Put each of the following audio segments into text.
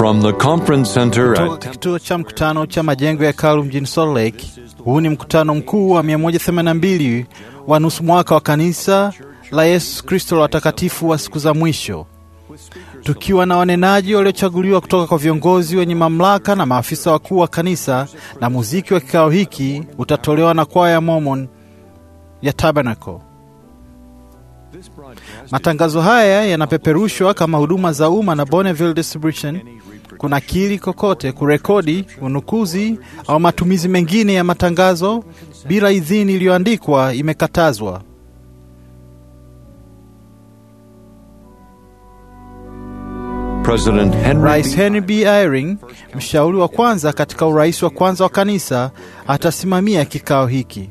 From the conference center Kutoka at kituo cha mkutano cha majengo ya hekalu mjini Salt Lake. Huu ni mkutano mkuu wa 182 wa nusu mwaka wa kanisa la Yesu Kristo la watakatifu wa siku za mwisho, tukiwa na wanenaji waliochaguliwa kutoka kwa viongozi wenye mamlaka na maafisa wakuu wa kanisa, na muziki wa kikao hiki utatolewa na kwaya ya Mormon ya Tabernacle. Matangazo haya yanapeperushwa kama huduma za umma na Bonneville Distribution. Kunakili kokote, kurekodi, unukuzi au matumizi mengine ya matangazo bila idhini iliyoandikwa imekatazwa. President Henry Rais Henry B. Eyring, mshauri wa kwanza katika urais wa kwanza wa kanisa, atasimamia kikao hiki.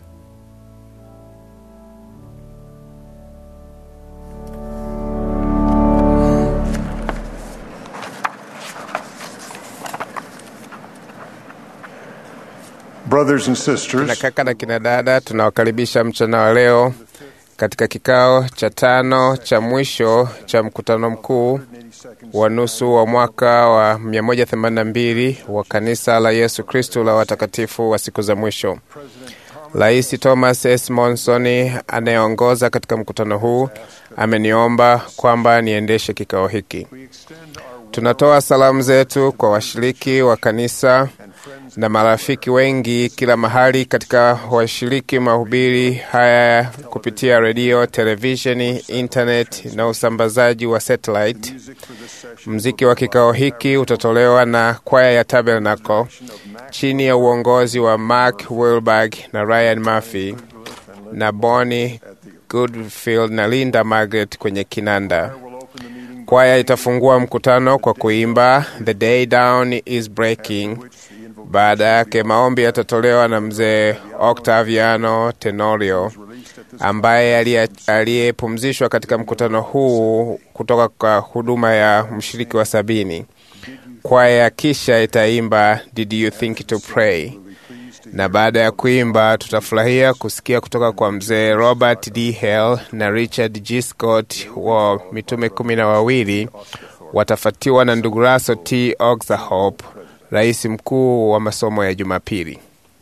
Brothers and Kina sisters, kaka na kina dada, tunawakaribisha mchana wa leo katika kikao cha tano cha mwisho cha mkutano mkuu wa nusu wa mwaka wa 182 wa kanisa la Yesu Kristo la watakatifu wa siku za mwisho. Rais Thomas S. Monson anayeongoza katika mkutano huu ameniomba kwamba niendeshe kikao hiki. Tunatoa salamu zetu kwa washiriki wa kanisa na marafiki wengi kila mahali katika washiriki mahubiri haya kupitia redio, televisheni, internet na usambazaji wa satellite. Mziki wa kikao hiki utatolewa na kwaya ya Tabernacle chini ya uongozi wa Mark Wilberg na Ryan Murphy na Bonnie Goodfield na Linda Margaret kwenye kinanda. Kwaya itafungua mkutano kwa kuimba The Day Down is Breaking. Baada yake maombi yatatolewa na mzee Octaviano Tenorio ambaye aliye- aliyepumzishwa katika mkutano huu kutoka kwa huduma ya mshiriki wa sabini. Kwaya kisha itaimba Did you think to pray, na baada ya kuimba tutafurahia kusikia kutoka kwa mzee Robert D. Hale na Richard G. Scott wa mitume kumi na wawili watafatiwa na ndugu Russell T. Oxenhope, rais mkuu wa masomo ya Jumapili.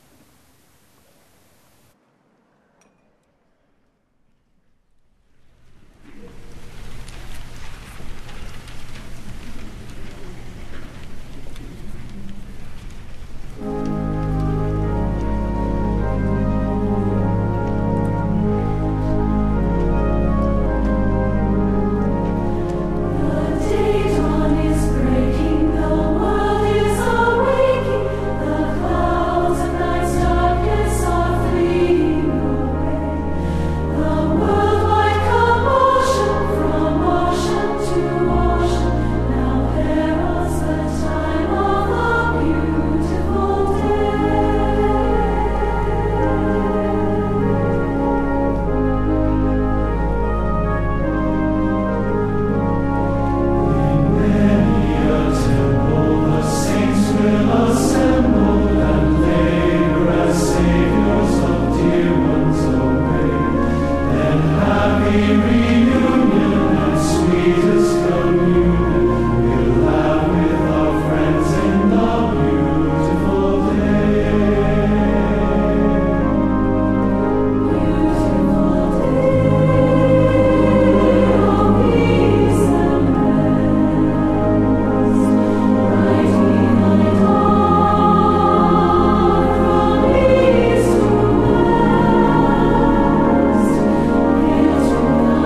Day dawn is breaking, the world is awaking, the clouds of night's darkness are fleeing away. The worldwide commotion from ocean to ocean now heralds the time of a beautiful day. From east to west,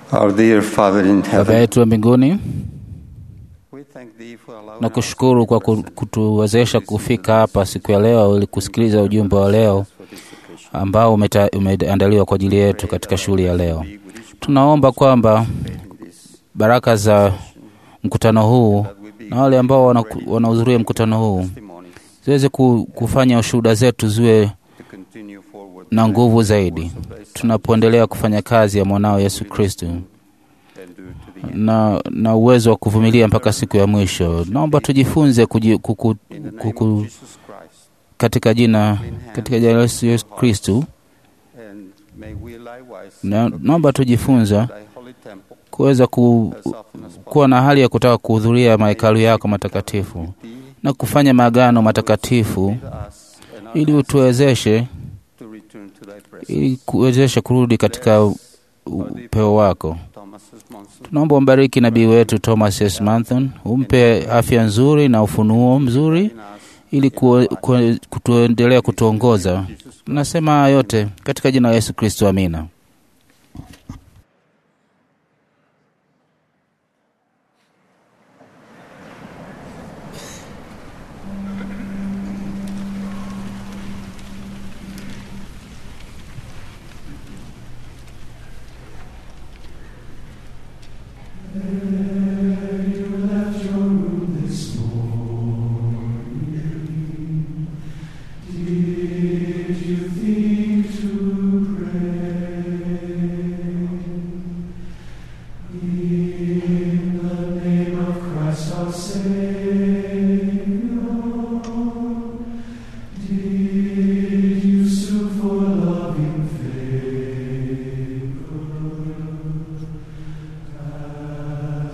Our dear Father in Baba heaven, yetu wa mbinguni, we thank thee for allowing na us kushukuru kwa ku- kutuwezesha kufika hapa siku ya leo ili kusikiliza ujumbe wa leo ambao umeta- umeandaliwa kwa ajili yetu katika shughuli ya leo. Tunaomba kwamba baraka za mkutano huu na wale ambao wana- wanahudhuria mkutano huu testimony ziweze ku- kufanya shuhuda zetu ziwe to continue forward na nguvu zaidi tunapoendelea kufanya kazi ya mwanao Yesu Kristo and do to the end. na, na uwezo wa kuvumilia mpaka siku ya mwisho. Naomba tujifunze kuji, kuku, In the name kuku, of Jesus Christ, katika jina katika jina la Yesu Yesu Kristu, and may we likewise na naomba tujifunza thy holy temple kuweza ku, as often as kuwa na hali ya kutaka kuhudhuria mahekalu yako matakatifu thee na kufanya maagano matakatifu with us and our ili utuwezeshe to return to thy presence. ili kuwezesha kurudi katika u- upeo wako. Thomas S. Monson, Tunaomba umbariki nabii wetu Thomas S. Manton, umpe afya nzuri na ufunuo mzuri in us, ili ku, ku, kutuendelea kutuongoza. Nasema haya yote katika jina la Yesu Kristo, amina. Did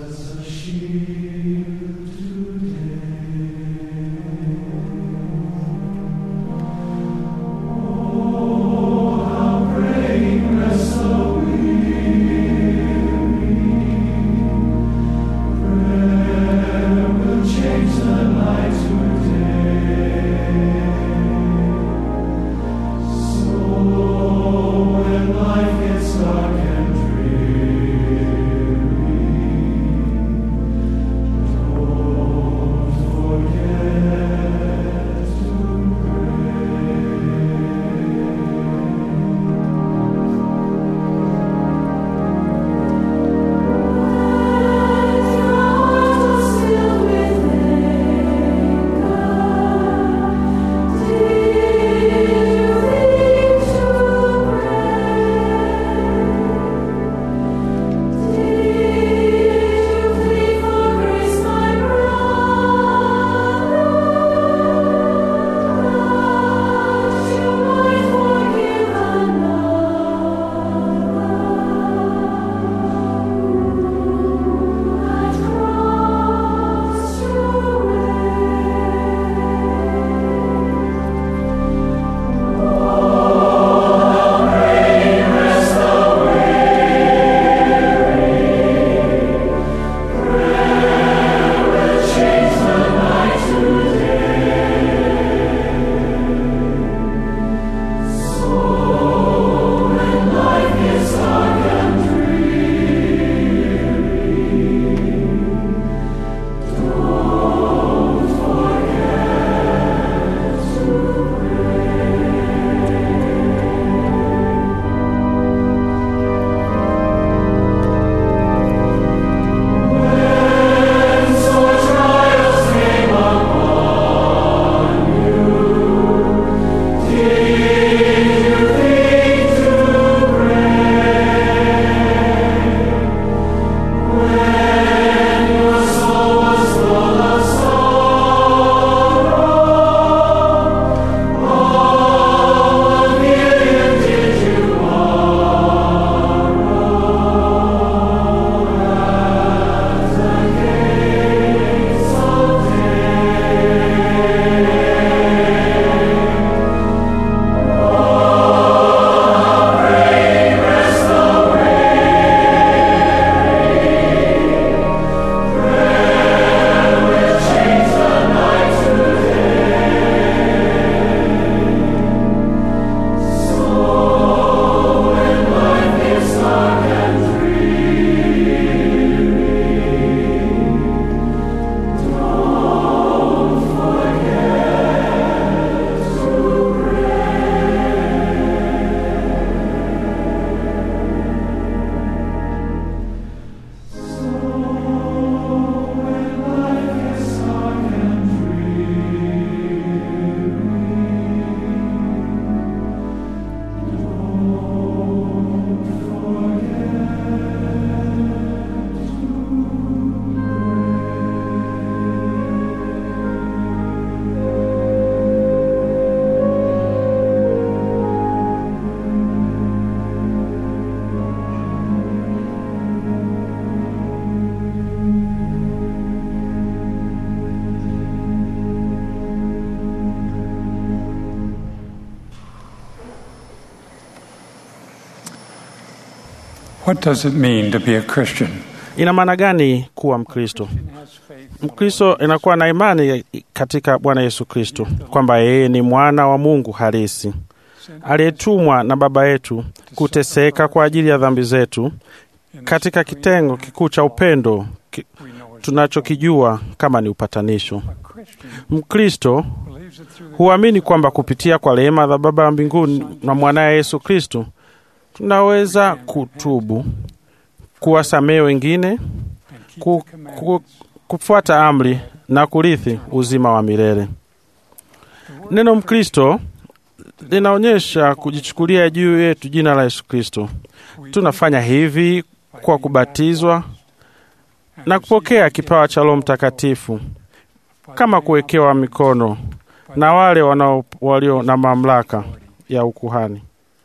What does it mean to be a Christian? Ina maana gani kuwa Mkristo? Mkristo inakuwa na imani katika Bwana Yesu Kristo kwamba yeye ni mwana wa Mungu halisi aliyetumwa na Baba yetu kuteseka kwa ajili ya dhambi zetu katika kitengo kikuu cha upendo ki, tunachokijua kama ni upatanisho. Mkristo huamini kwamba kupitia kwa rehema za Baba wa mbinguni na mwanaye Yesu Kristo tunaweza kutubu, kuwasamehe wengine, ku, ku, kufuata amri na kurithi uzima wa milele. Neno Mkristo linaonyesha kujichukulia juu yetu jina la Yesu Kristo. Tunafanya hivi kwa kubatizwa na kupokea kipawa cha Roho Mtakatifu kama kuwekewa mikono na wale wanao walio na mamlaka ya ukuhani.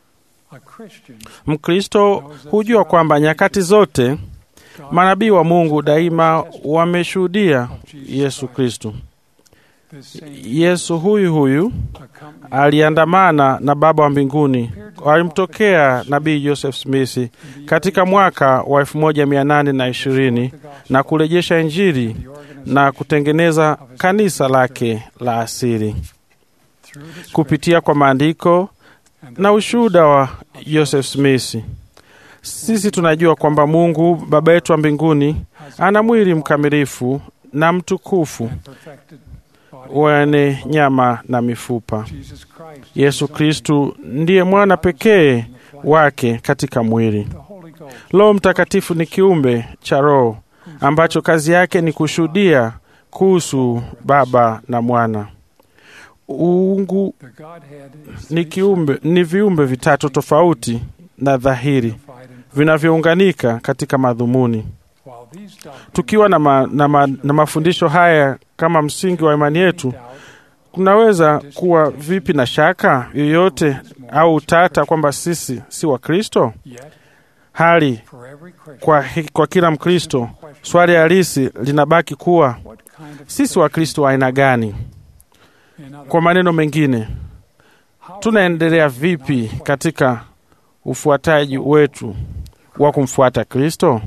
Mkristo hujua kwamba nyakati zote manabii wa Mungu daima wameshuhudia Yesu Kristo. Yesu huyu huyu aliandamana na Baba wa mbinguni, alimtokea nabii Joseph Smith katika mwaka wa elfu moja mia nane na ishirini na kurejesha Injili na kutengeneza kanisa lake la asili kupitia kwa maandiko na ushuhuda wa Joseph Smith. Sisi tunajua kwamba Mungu Baba yetu wa mbinguni ana mwili mkamilifu na mtukufu wenye nyama na mifupa. Yesu Kristu ndiye mwana pekee wake katika mwili. Roho Mtakatifu ni kiumbe cha Roho ambacho kazi yake ni kushuhudia kuhusu Baba na Mwana. Uungu ni kiumbe, ni viumbe vitatu tofauti na dhahiri vinavyounganika katika madhumuni. Tukiwa na, ma, na, ma, na mafundisho haya kama msingi wa imani yetu, kunaweza kuwa vipi na shaka yoyote au utata kwamba sisi si Wakristo? Hali kwa, kwa kila Mkristo, swali halisi linabaki kuwa sisi Wakristo wa aina gani? Kwa maneno mengine, tunaendelea vipi katika ufuataji wetu wa kumfuata Kristo?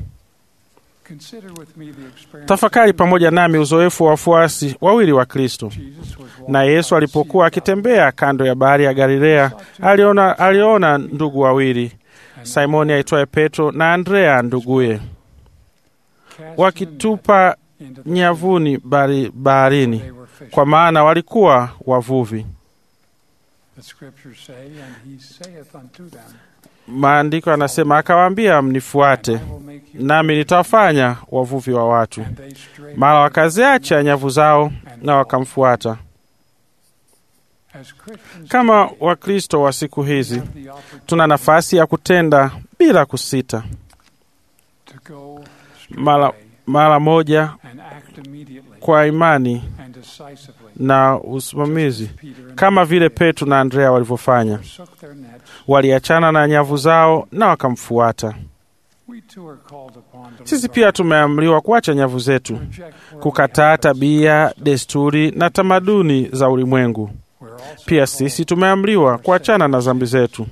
Tafakari pamoja nami uzoefu wa wafuasi wawili wa Kristo. Na Yesu alipokuwa akitembea kando ya bahari ya Galilea, aliona, aliona ndugu wawili, Simoni aitwaye Petro na Andrea nduguye, wakitupa nyavuni bahari, baharini, kwa maana walikuwa wavuvi. Maandiko yanasema akawaambia, mnifuate nami nitawafanya wavuvi wa watu. Mara wakaziacha nyavu zao na wakamfuata. Kama Wakristo wa siku hizi, tuna nafasi ya kutenda bila kusita, mara, mara moja kwa imani na usimamizi, kama vile Petro na Andrea walivyofanya. Waliachana na nyavu zao na wakamfuata. Sisi pia tumeamriwa kuacha nyavu zetu, kukataa tabia, desturi na tamaduni za ulimwengu. Pia sisi tumeamriwa kuachana na dhambi zetu.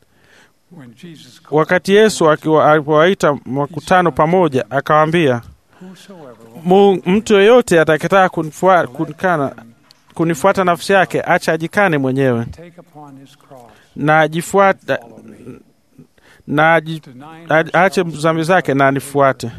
Wakati Yesu alipowaita makutano pamoja, akawaambia, mtu yeyote atakayetaka kunifuata, kunifuata nafsi yake, acha ajikane mwenyewe na ajifuata na aache dhambi zake na anifuate.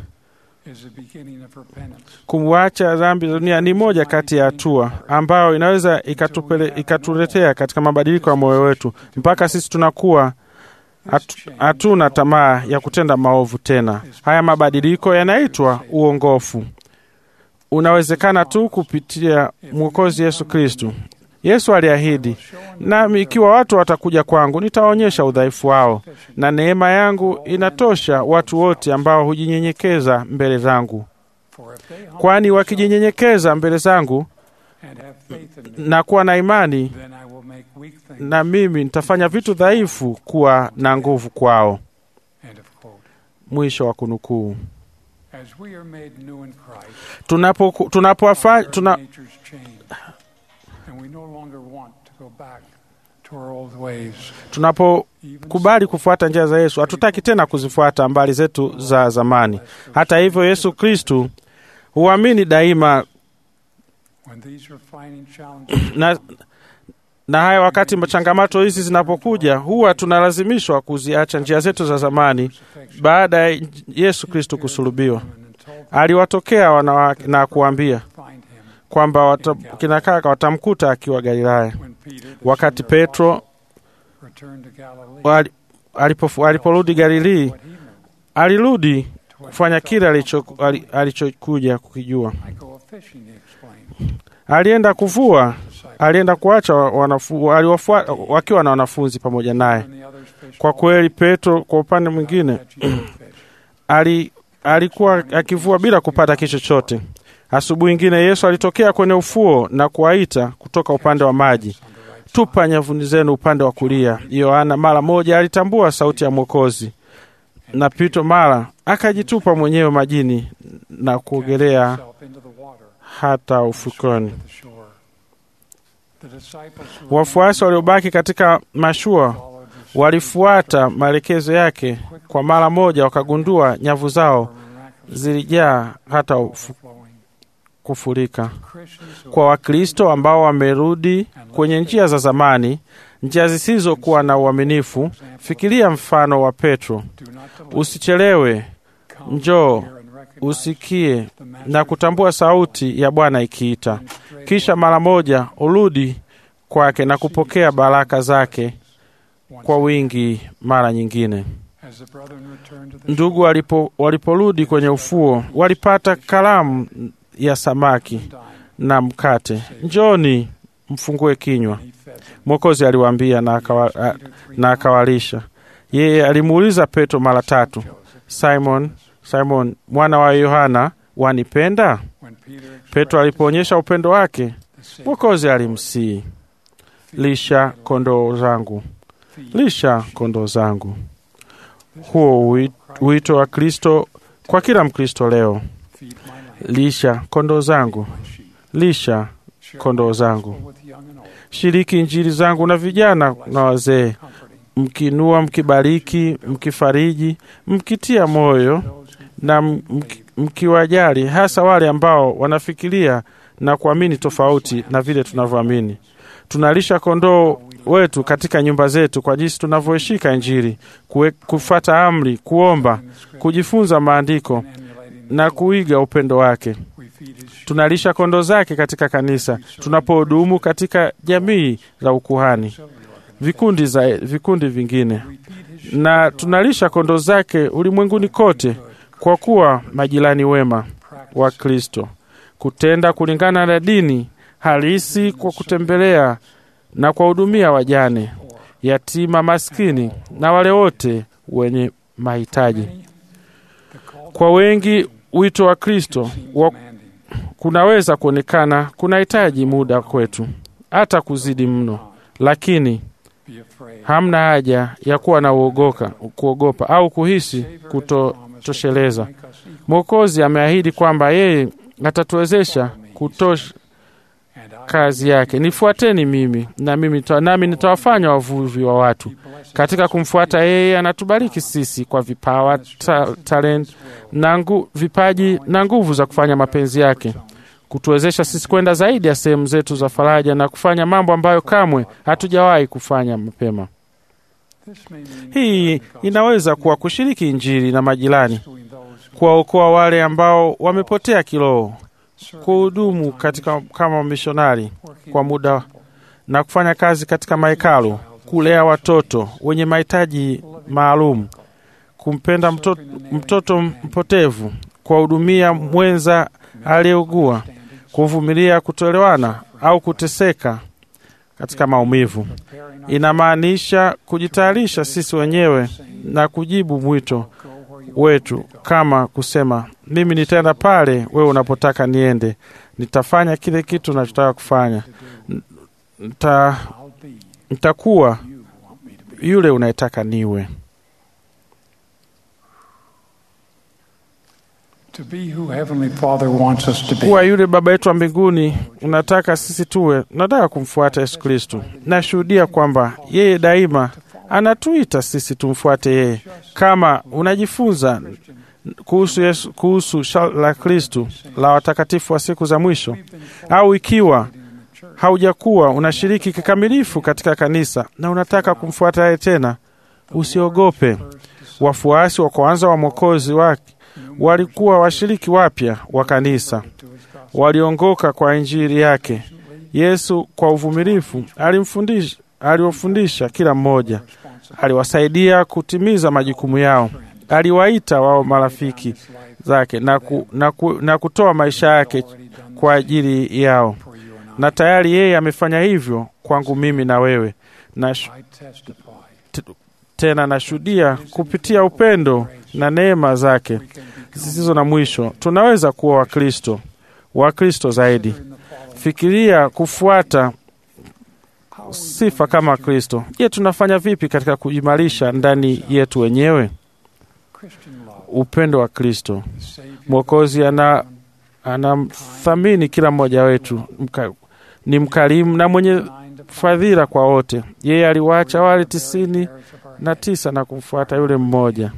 Kumwacha dhambi za dunia ni moja kati ya hatua ambayo inaweza ikatupele, ikatuletea katika mabadiliko ya moyo wetu mpaka sisi tunakuwa hatuna tamaa ya kutenda maovu tena. Haya mabadiliko yanaitwa uongofu. Unawezekana tu kupitia Mwokozi Yesu Kristu. Yesu aliahidi, nami ikiwa watu watakuja kwangu, nitaonyesha udhaifu wao, na neema yangu inatosha watu wote ambao hujinyenyekeza mbele zangu. Kwani wakijinyenyekeza mbele zangu na kuwa na imani, na mimi nitafanya vitu dhaifu kuwa na nguvu kwao. Mwisho wa kunukuu. Tunapo, tunapo, tuna, tunapokubali kufuata njia za Yesu, hatutaki tena kuzifuata mbali zetu za zamani. Hata hivyo, Yesu Kristu huamini daima na, na haya wakati changamoto hizi zinapokuja, huwa tunalazimishwa kuziacha njia zetu za zamani. Baada ya Yesu Kristu kusulubiwa, aliwatokea wanawake na kuambia kwamba wata, kina kaka watamkuta akiwa Galilaya. Wakati Petro wali- alipofu- aliporudi Galilii, alirudi kufanya kile alicho- ali- alichokuja kukijua. Alienda kuvua, alienda kuacha wanafu, aliwafua, wakiwa na wanafunzi pamoja naye. Kwa kweli, Petro kwa upande mwingine ali, alikuwa akivua bila kupata kitu chochote. Asubuhi ingine Yesu alitokea kwenye ufuo na kuwaita kutoka upande wa maji, tupa nyavuni zenu upande wa kulia. Yohana mara moja alitambua sauti ya Mwokozi, na Petro mara akajitupa mwenyewe majini na kuogelea hata ufukoni. Wafuasi waliobaki katika mashua walifuata maelekezo yake. Kwa mara moja wakagundua nyavu zao zilijaa hata ufu, kufurika. Kwa Wakristo ambao wamerudi kwenye njia za zamani, njia zisizokuwa na uaminifu, fikiria mfano wa Petro. Usichelewe, njoo usikie na kutambua sauti ya Bwana ikiita, kisha mara moja urudi kwake na kupokea baraka zake kwa wingi mara nyingine. Ndugu walipo, waliporudi kwenye ufuo walipata kalamu ya samaki na mkate. Njoni mfungue kinywa, Mwokozi aliwaambia na, akawa, a- na akawalisha. Yeye alimuuliza Petro mara tatu, Simon, Simon mwana wa Yohana, wanipenda? Petro alipoonyesha upendo wake, Mwokozi alimsii, lisha kondoo zangu, lisha kondoo zangu. Huo ui- wito wa Kristo kwa kila Mkristo leo, lisha kondoo zangu, lisha kondoo zangu. Shiriki injili zangu na vijana na wazee, mkinua, mkibariki, mkifariji, mkitia moyo na mki- mkiwajali, hasa wale ambao wanafikiria na kuamini tofauti na vile tunavyoamini. Tunalisha kondoo wetu katika nyumba zetu kwa jinsi tunavyoishika Injili, kue- kufata amri, kuomba, kujifunza maandiko na kuiga upendo wake. Tunalisha kondoo zake katika kanisa, tunapohudumu katika jamii za ukuhani, vikundi, za, vikundi vingine, na tunalisha kondoo zake ulimwenguni kote, kwa kuwa majirani wema wa Kristo, kutenda kulingana na dini halisi, kwa kutembelea na kuwahudumia wajane, yatima, maskini na wale wote wenye mahitaji. Kwa wengi wito wa Kristo wa kunaweza kuonekana kunahitaji muda kwetu, hata kuzidi mno, lakini hamna haja ya kuwa na uogoka, kuogopa au kuhisi kutotosheleza. Mwokozi ameahidi kwamba yeye atatuwezesha kutosha kazi yake. Nifuateni mimi na mimi nita- nami nitawafanya wavuvi wa watu. Katika kumfuata yeye, anatubariki sisi kwa vipawa, ta, talent na ngu, vipaji na nguvu za kufanya mapenzi yake, kutuwezesha sisi kwenda zaidi ya sehemu zetu za faraja na kufanya mambo ambayo kamwe hatujawahi kufanya mapema. Hii inaweza kuwa kushiriki Injili na majirani, kuwaokoa wale ambao wamepotea kiroho, kuhudumu katika kama wamishonari kwa muda na kufanya kazi katika mahekalu, kulea watoto wenye mahitaji maalum, kumpenda mtoto, mtoto mpotevu, kuwahudumia mwenza aliyeugua, kuvumilia kutoelewana au kuteseka katika maumivu. Inamaanisha kujitayarisha sisi wenyewe na kujibu mwito wetu, kama kusema, mimi nitaenda pale wewe unapotaka niende, nitafanya kile kitu nachotaka kufanya, Nita, nitakuwa yule unayetaka niwe. to be who Heavenly Father wants us to kuwa be. yule Baba yetu wa mbinguni unataka sisi tuwe. Nataka kumfuata Yesu Kristo. Nashuhudia kwamba yeye daima anatuita sisi tumfuate yeye. Kama unajifunza kuhusu Yesu, kuhusu shala la Kristo la watakatifu wa siku za mwisho, au ikiwa haujakuwa unashiriki kikamilifu katika kanisa na unataka kumfuata yeye tena, usiogope. Wafuasi wa kwanza wa Mwokozi wake walikuwa washiriki wapya wa kanisa, waliongoka kwa injili yake. Yesu kwa uvumilivu alimfundisha, aliwafundisha kila mmoja, aliwasaidia kutimiza majukumu yao, aliwaita wao marafiki zake na, ku, na, ku, na kutoa maisha yake kwa ajili yao, na tayari yeye amefanya hivyo kwangu mimi na wewe na I testify tena nashuhudia kupitia upendo na neema zake zisizo na mwisho, tunaweza kuwa Wakristo, Wakristo zaidi. Fikiria kufuata sifa kama Kristo. Je, tunafanya vipi katika kuimarisha ndani yetu wenyewe Christian love, upendo wa Kristo? the Savior, Mwokozi ana anamthamini kila mmoja wetu, mka, ni mkarimu na mwenye mind of fadhila kwa wote. Yeye aliwaacha wale tisini heirs of our na tisa na kumfuata yule mmoja.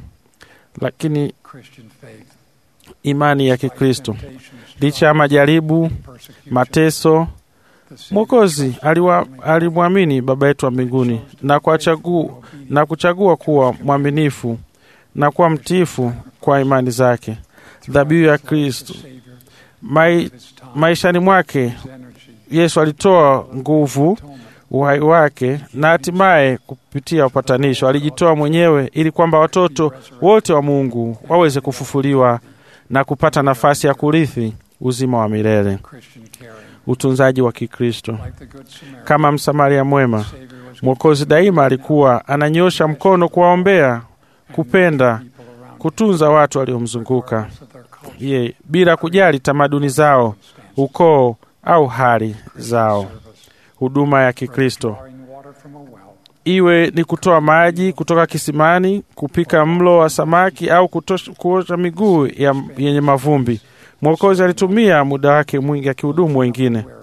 Lakini Christian faith, imani ya Kikristo, temptations, licha ya majaribu, persecution, mateso, the Savior Mwokozi aliwa- alimwamini Baba yetu wa mbinguni na, kuwachagu, na kuchagua kuwa mwaminifu na kuwa mtiifu kwa imani zake. Dhabihu ya Kristo Savior mai, of his time, maishani mwake his energy, Yesu alitoa nguvu, uhai wake na hatimaye kupitia upatanisho alijitoa mwenyewe ili kwamba watoto wote wa Mungu waweze kufufuliwa na kupata nafasi ya kurithi uzima wa milele. Christian caring, Utunzaji wa Kikristo like the Good Samaritan, kama Msamaria mwema, Savior was Mwokozi daima alikuwa ananyosha mkono kuwaombea, kupenda, people around kutunza watu waliomzunguka regardless of their culture, ye bila kujali tamaduni zao, ukoo au hali zao. Huduma ya Kikristo drawing water from a well, iwe ni kutoa maji kutoka kisimani, kupika mlo wa samaki au kutosha- kuosha miguu ya, yenye mavumbi. Mwokozi alitumia muda wake mwingi akihudumu wengine, wearing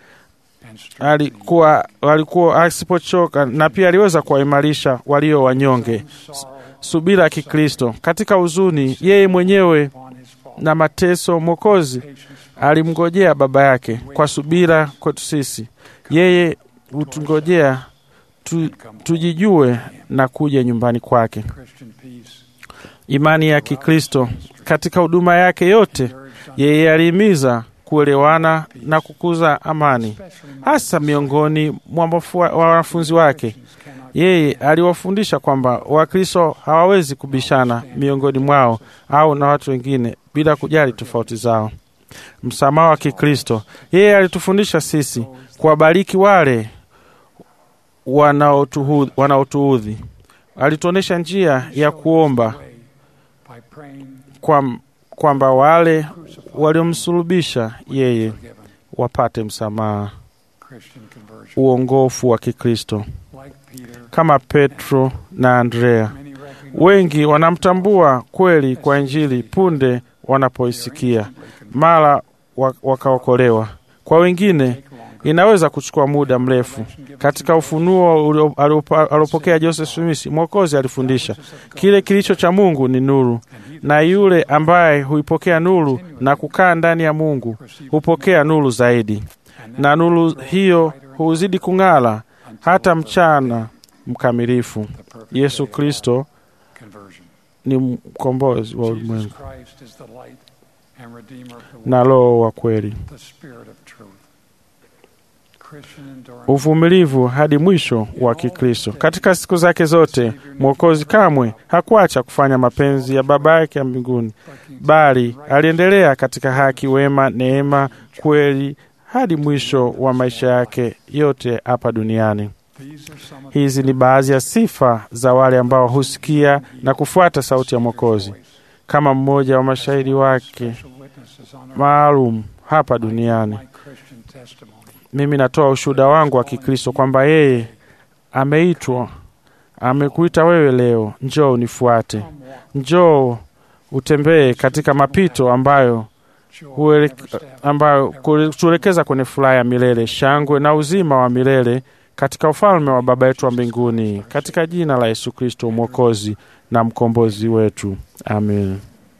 and strengthening alikuwa alikuwa asipochoka, na pia aliweza kuwaimarisha walio wanyonge. sorrow Subira ya Kikristo katika huzuni, yeye mwenyewe upon his fall, na mateso, Mwokozi patience alimngojea Baba yake kwa subira kwetu sisi. Yeye hutungojea tu, tujijue na kuja nyumbani kwake. Christian peace, Imani ya Kikristo katika huduma yake yote, yeye alihimiza kuelewana na kukuza amani, hasa miongoni mwa wafua- wa wanafunzi wake. Yeye aliwafundisha kwamba Wakristo hawawezi kubishana miongoni mwao au na watu wengine bila kujali tofauti zao. Msamaha wa Kikristo, yeye alitufundisha sisi kuwabariki wale wanaotuhu- wanaotuudhi. Alituonyesha njia ya kuomba by praying, kwam- kwamba wale waliomsulubisha yeye forgiven, wapate msamaha, Christian conversion, uongofu wa Kikristo like Peter, kama Petro na Andrea. many recognize Wengi wanamtambua kweli kwa Injili punde wanapoisikia, mara wa- wakaokolewa. Kwa wengine inaweza kuchukua muda mrefu. Katika ufunuo ulio- aliopa- aliopokea Joseph Smith, Mwokozi alifundisha kile kilicho cha Mungu ni nuru, na yule ambaye huipokea nuru na kukaa ndani ya Mungu hupokea nuru zaidi, na nuru hiyo huzidi kung'ala hata mchana mkamilifu. Yesu Kristo conversion. ni mkombozi wa Jesus ulimwengu Christ is the light and redeemer of the world, na Roho wa kweli. the spirit of truth. Christian endurance, uvumilivu hadi mwisho wa Kikristo. Katika siku zake zote, Mwokozi kamwe hakuacha kufanya mapenzi ya Baba yake ya mbinguni, bali aliendelea katika haki, wema, neema, kweli hadi mwisho wa maisha yake yote hapa duniani. these are some of Hizi ni baadhi ya sifa za wale ambao husikia na kufuata sauti ya Mwokozi kama mmoja wa mashahidi wake special witnesses on our maalum hapa duniani. my Christian testimony. Mimi natoa ushuhuda wangu wa Kikristo kwamba yeye ameitwa, amekuita wewe leo, njoo unifuate, Come walk njoo utembee katika mapito ambayo huele, ambayo kutuelekeza kwenye furaha ya milele, shangwe na uzima wa milele katika ufalme wa Baba yetu wa mbinguni, katika jina la Yesu Kristo mwokozi na mkombozi wetu, amen.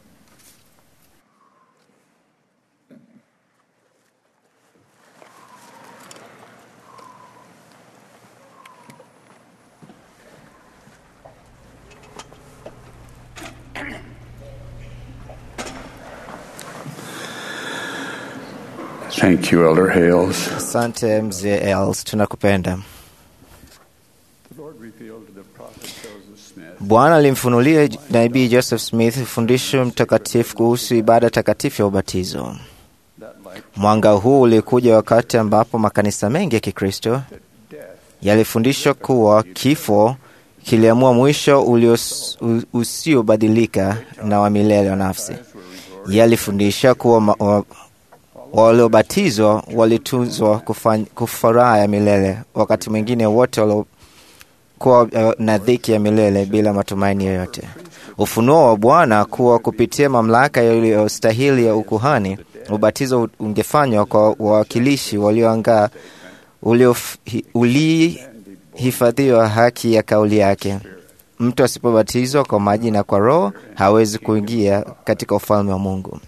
Thank you, Elder Hales. Asante mzee Els, tunakupenda. Bwana alimfunulia nabii Joseph Smith fundisho mtakatifu kuhusu ibada takatifu ya ubatizo. Mwanga huu ulikuja wakati ambapo makanisa mengi ya Kikristo yalifundishwa kuwa kifo kiliamua mwisho ulios- u- usiobadilika na wa milele wa nafsi. Yalifundisha kuwa ma- wa- waliobatizwa walitunzwa kufany- kufuraha ya milele, wakati mwingine wote waliokuwa uh, na dhiki ya milele bila matumaini yoyote. Ufunuo wa Bwana kuwa kupitia mamlaka iliyostahili ya ukuhani, ubatizo ungefanywa kwa wawakilishi walioangaa uliof- ulihifadhiwa haki ya kauli yake. Mtu asipobatizwa kwa maji na kwa Roho hawezi kuingia katika ufalme wa Mungu.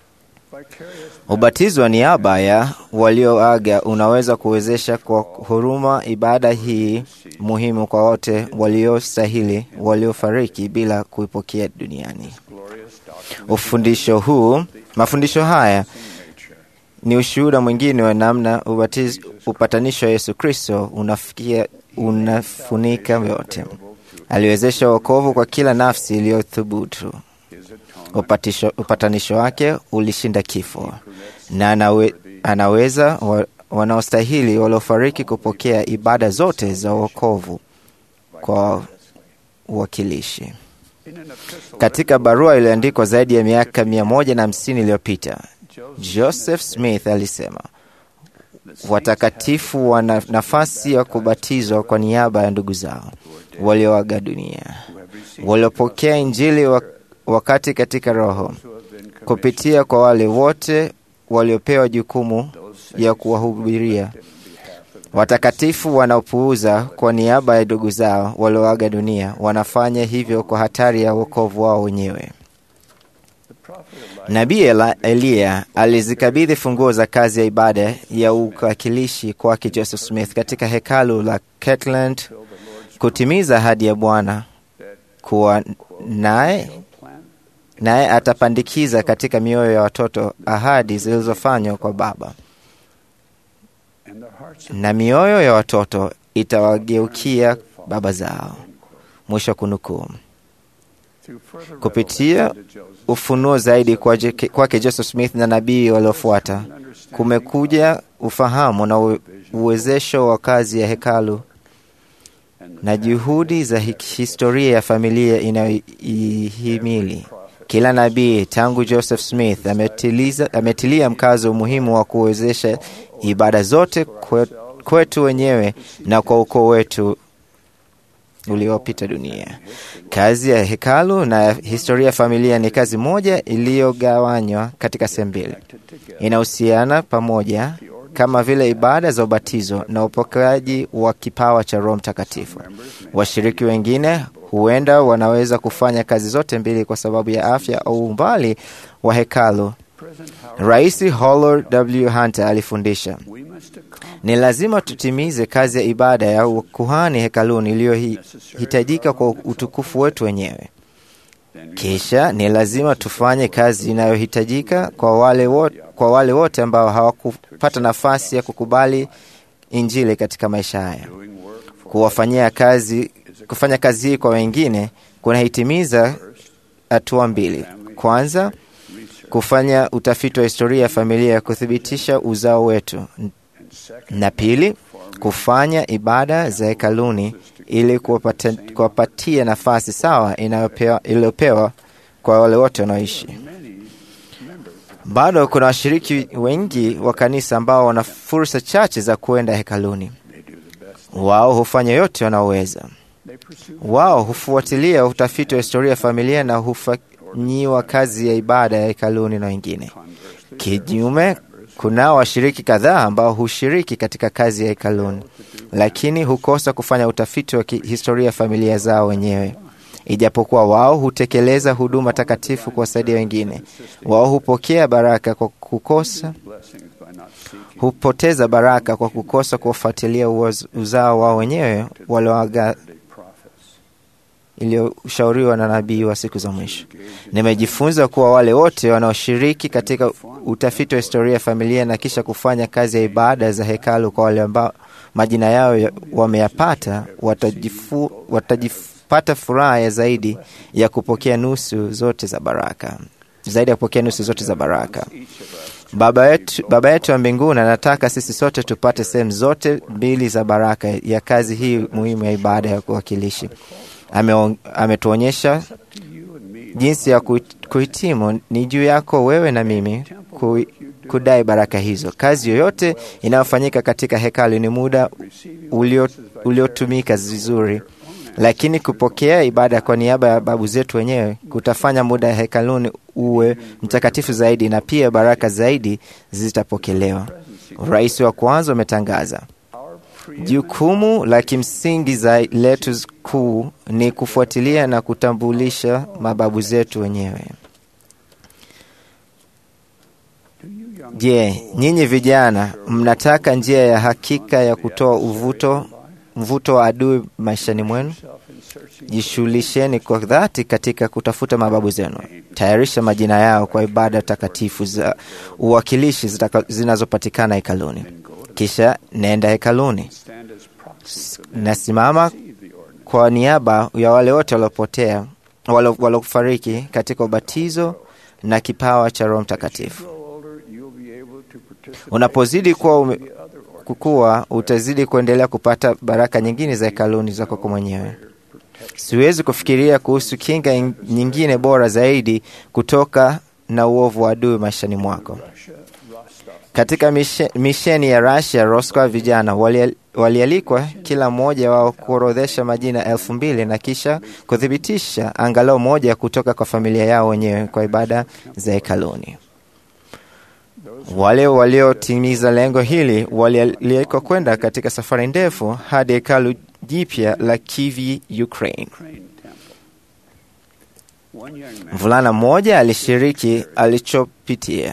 Ubatizo wa niaba ya walioaga unaweza kuwezesha kwa huruma ibada hii muhimu kwa wote waliostahili waliofariki bila kuipokea duniani. Ufundisho huu, mafundisho haya ni ushuhuda mwingine wa namna ubatizo, upatanisho wa Yesu Kristo unafikia unafunika yote. Aliwezesha wokovu kwa kila nafsi iliyothubutu. Upatisho, upatanisho wake ulishinda kifo na anawe, anaweza wa, wanaostahili waliofariki kupokea ibada zote za wokovu kwa uwakilishi. Katika barua iliyoandikwa zaidi ya miaka mia moja na hamsini iliyopita, Joseph Smith alisema watakatifu wana nafasi ya kubatizwa kwa niaba ya ndugu zao walioaga dunia, waliopokea Injili wa- wakati katika Roho, kupitia kwa wale wote waliopewa jukumu ya kuwahubiria. Watakatifu wanaopuuza kwa niaba ya ndugu zao walioaga dunia wanafanya hivyo kwa hatari ya wokovu wao wenyewe. Nabii Ela- Eliya alizikabidhi funguo za kazi ya ibada ya uwakilishi kwake Joseph Smith katika hekalu la Kirtland kutimiza ahadi ya Bwana kuwa naye naye atapandikiza katika mioyo ya watoto ahadi zilizofanywa kwa Baba, na mioyo ya watoto itawageukia baba zao. Mwisho wa kunukuu. Kupitia ufunuo zaidi kwake kwake Joseph Smith na nabii waliofuata, kumekuja ufahamu na u- uwezesho wa kazi ya hekalu na juhudi za hi- historia ya familia inayoihimili. Kila nabii tangu Joseph Smith ametiliza, ametilia mkazo umuhimu wa kuwezesha ibada zote kwe- kwetu wenyewe na kwa ukoo wetu uliopita dunia. Kazi ya hekalu na historia ya familia ni kazi moja iliyogawanywa katika sehemu mbili, inahusiana pamoja kama vile ibada za ubatizo na upokeaji wa kipawa cha Roho Mtakatifu. Washiriki wengine huenda wanaweza kufanya kazi zote mbili kwa sababu ya afya au umbali wa hekalu. Rais Howard W. Hunter alifundisha ni lazima tutimize kazi ya ibada ya ukuhani hekaluni iliyohitajika kwa utukufu wetu wenyewe. Kisha ni lazima tufanye kazi inayohitajika kwa wale wote, kwa wale wote ambao hawakupata nafasi ya kukubali Injili katika maisha haya. Kuwafanyia kazi, kufanya kazi hii kwa wengine kunahitimiza hatua mbili. Kwanza, kufanya utafiti wa historia ya familia ya kuthibitisha uzao wetu, na pili, kufanya ibada za hekaluni ili kuwapata- kuwapatia nafasi sawa inayopewa- iliyopewa kwa wale wote wanaoishi. Bado kuna washiriki wengi wa kanisa ambao wana fursa chache za kuenda hekaluni. Wao hufanya yote wanaoweza. Wao hufuatilia utafiti wa historia ya familia na hufa, kufanyiwa kazi ya ibada ya hekaluni na wengine. Kinyume, kunao washiriki kadhaa ambao hushiriki katika kazi ya hekaluni, lakini hukosa kufanya utafiti wa kihistoria ya familia zao wenyewe. Ijapokuwa wao hutekeleza huduma takatifu kuwasaidia wengine, wao hupokea baraka kwa kukosa hupoteza baraka kwa kukosa kuwafuatilia uoz- uzao wao wenyewe walioaga iliyoshauriwa na nabii wa siku za mwisho. Nimejifunza kuwa wale wote wanaoshiriki katika utafiti wa historia ya familia na kisha kufanya kazi ya ibada za hekalu kwa wale ambao majina yao ya- wameyapata watajifu, watajipata furaha ya zaidi ya kupokea nusu zote za baraka, zaidi ya kupokea nusu zote za baraka. Baba yetu, Baba yetu wa mbinguni anataka sisi sote tupate sehemu zote mbili za baraka ya kazi hii muhimu ya ibada ya kuwakilishi. Ame, ametuonyesha jinsi ya kuhit- kuhitimu. Ni juu yako wewe na mimi ku, kudai baraka hizo. Kazi yoyote inayofanyika katika hekalu ni muda ulio- uliotumika vizuri, lakini kupokea ibada kwa niaba ya babu zetu wenyewe kutafanya muda ya hekaluni uwe mtakatifu zaidi, na pia baraka zaidi zitapokelewa. Rais wa kwanza umetangaza Jukumu la kimsingi za letu kuu ni kufuatilia na kutambulisha mababu zetu wenyewe. Je, nyinyi vijana mnataka njia ya hakika ya kutoa uvuto mvuto wa adui maishani mwenu? Jishughulisheni kwa dhati katika kutafuta mababu zenu. Tayarisha majina yao kwa ibada takatifu za uwakilishi zitaka- zinazopatikana hekaluni. Kisha nenda hekaluni, nasimama kwa niaba ya wale wote waliopotea, walo- waliofariki katika ubatizo na kipawa cha Roho Mtakatifu. Unapozidi kuwa ume, kukua, utazidi kuendelea kupata baraka nyingine za hekaluni zako kwa mwenyewe. Siwezi kufikiria kuhusu kinga in- nyingine bora zaidi kutoka na uovu wa adui maishani mwako. Katika mishe- misheni ya Russia, Roscoe, vijana wali- walialikwa kila mmoja wao kuorodhesha majina elfu mbili na kisha kuthibitisha angalau moja kutoka kwa familia yao wenyewe kwa ibada za hekaluni. Wale waliotimiza lengo hili walialikwa kwenda katika safari ndefu hadi hekalu jipya la Kiev, Ukraine. Mvulana mmoja alishiriki alichopitia.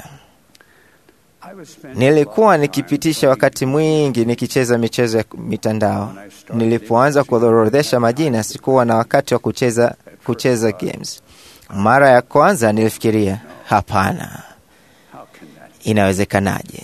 Nilikuwa nikipitisha wakati mwingi nikicheza michezo ya mitandao. Nilipoanza kuorodhesha majina, sikuwa na wakati wa kucheza, kucheza games. Mara ya kwanza nilifikiria, hapana, inawezekanaje?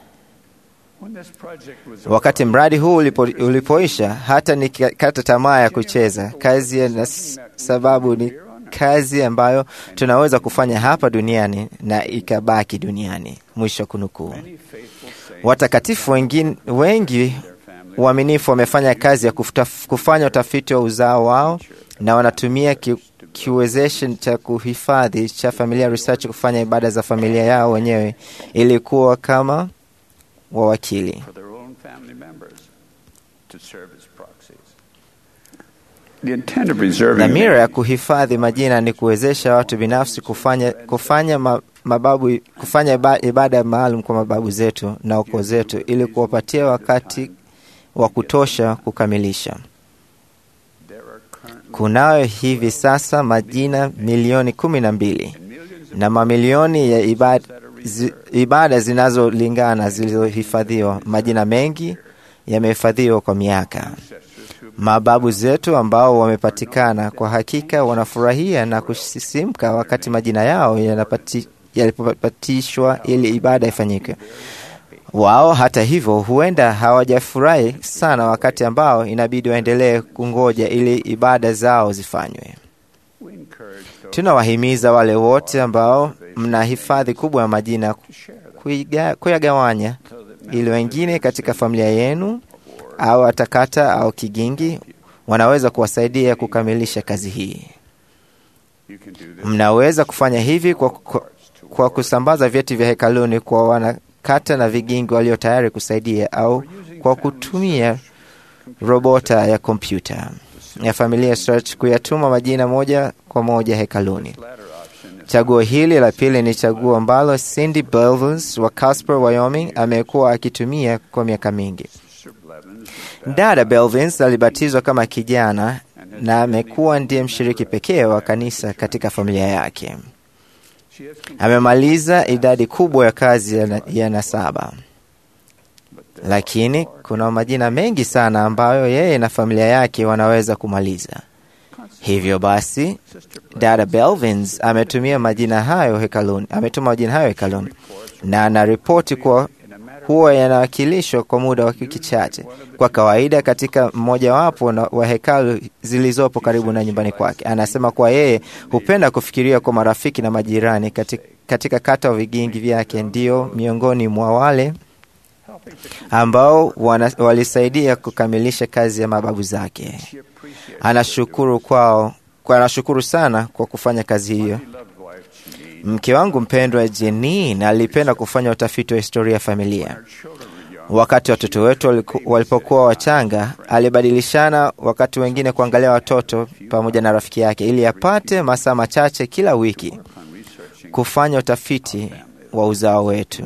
Wakati mradi huu ulipo, ulipoisha, hata nikakata tamaa ya kucheza kazi ya, na s- sababu ni kazi ambayo tunaweza kufanya hapa duniani na ikabaki duniani. Mwisho wa kunukuu. Watakatifu wengine, wengi waaminifu wamefanya kazi ya kufuta, kufanya utafiti wa uzao wao na wanatumia ki, kiwezeshi cha kuhifadhi cha Familia Research kufanya ibada za familia yao wenyewe ili kuwa kama wawakili. for their own family members to serve as proxies. The intent of reserving Dhamira ya kuhifadhi majina ni kuwezesha watu binafsi kufanya, kufanya ma, mababu, kufanya iba- ibada maalum kwa mababu zetu na ukoo zetu ili kuwapatia wakati wa kutosha kukamilisha. Kunayo hivi sasa majina milioni kumi na mbili na mamilioni ya ibada, zi, ibada zinazolingana zilizohifadhiwa. Majina mengi yamehifadhiwa kwa miaka. Mababu zetu ambao wamepatikana kwa hakika wanafurahia na kusisimka wakati majina yao yanapati- yalipopatishwa ili ibada ifanyike. Wao hata hivyo, huenda hawajafurahi sana wakati ambao inabidi waendelee kungoja ili ibada zao zifanywe. Tunawahimiza wale wote ambao mna hifadhi kubwa ya majina kuiga- kuyagawanya ili wengine katika familia yenu au atakata au kigingi wanaweza kuwasaidia kukamilisha kazi hii. Mnaweza kufanya hivi kwa, kwa, kwa kusambaza vyeti vya hekaluni kwa wanakata na vigingi walio tayari kusaidia au kwa kutumia robota ya kompyuta ya Familia Search kuyatuma majina moja kwa moja hekaluni. Chaguo hili la pili ni chaguo ambalo Cindy Belvins wa Casper, Wyoming amekuwa akitumia kwa miaka mingi. Dada Belvins alibatizwa kama kijana na amekuwa ndiye mshiriki pekee wa kanisa katika familia yake. Amemaliza idadi kubwa ya kazi ya, na, ya nasaba, lakini kuna majina mengi sana ambayo yeye na familia yake wanaweza kumaliza. Hivyo basi, dada Belvins ametumia majina hayo hekaluni, ametuma majina hayo hekaluni na anaripoti kuwa huwa yanawakilishwa kwa muda wa wiki chache, kwa kawaida katika mmojawapo na- wa hekalu zilizopo karibu na nyumbani kwake. Anasema kuwa yeye hupenda kufikiria kwa marafiki na majirani katika, katika kata wa vigingi vyake, ndio miongoni mwa wale ambao wana, walisaidia kukamilisha kazi ya mababu zake. Anashukuru kwao kwa anashukuru sana kwa kufanya kazi hiyo. Mke wangu mpendwa Jenin alipenda kufanya utafiti wa historia ya familia. Wakati watoto wetu waliku- walipokuwa wachanga, alibadilishana wakati wengine kuangalia watoto pamoja na rafiki yake, ili apate masaa machache kila wiki kufanya utafiti wa uzao wetu.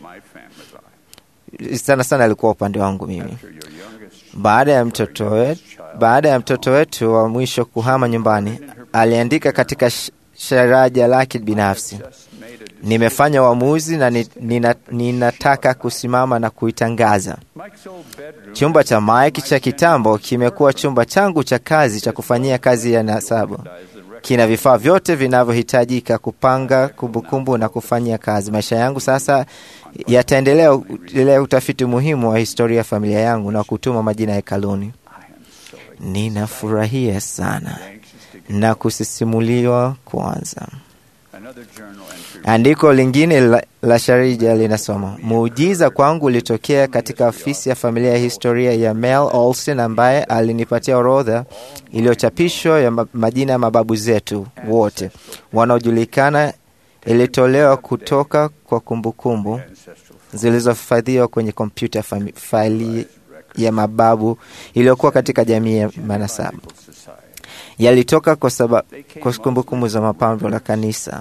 Sana sana alikuwa upande wangu mimi. Baada ya mtoto wetu, baada ya mtoto wetu wa mwisho kuhama nyumbani, aliandika katika sh- sharaja lake binafsi, nimefanya uamuzi na ni- nina, ninataka kusimama na kuitangaza. Chumba cha Mike cha kitambo kimekuwa chumba changu cha kazi cha kufanyia kazi ya nasabu. Kina vifaa vyote vinavyohitajika kupanga kumbukumbu na kufanyia kazi. Maisha yangu sasa yataendelea endelea utafiti muhimu wa historia ya familia yangu na kutuma majina hekaluni. Ninafurahia sana na kusisimuliwa kwanza. Andiko lingine la, la Sharija linasoma muujiza kwangu ulitokea katika ofisi ya familia ya historia ya Mel Olsen, ambaye alinipatia orodha iliyochapishwa ya ma- majina ya mababu zetu wote wanaojulikana. Ilitolewa kutoka kwa kumbukumbu zilizohifadhiwa kwenye kompyuta fami- faili ya mababu iliyokuwa katika jamii ya manasabu yalitoka kwa sababu kwa kumbukumbu za mapambo la kanisa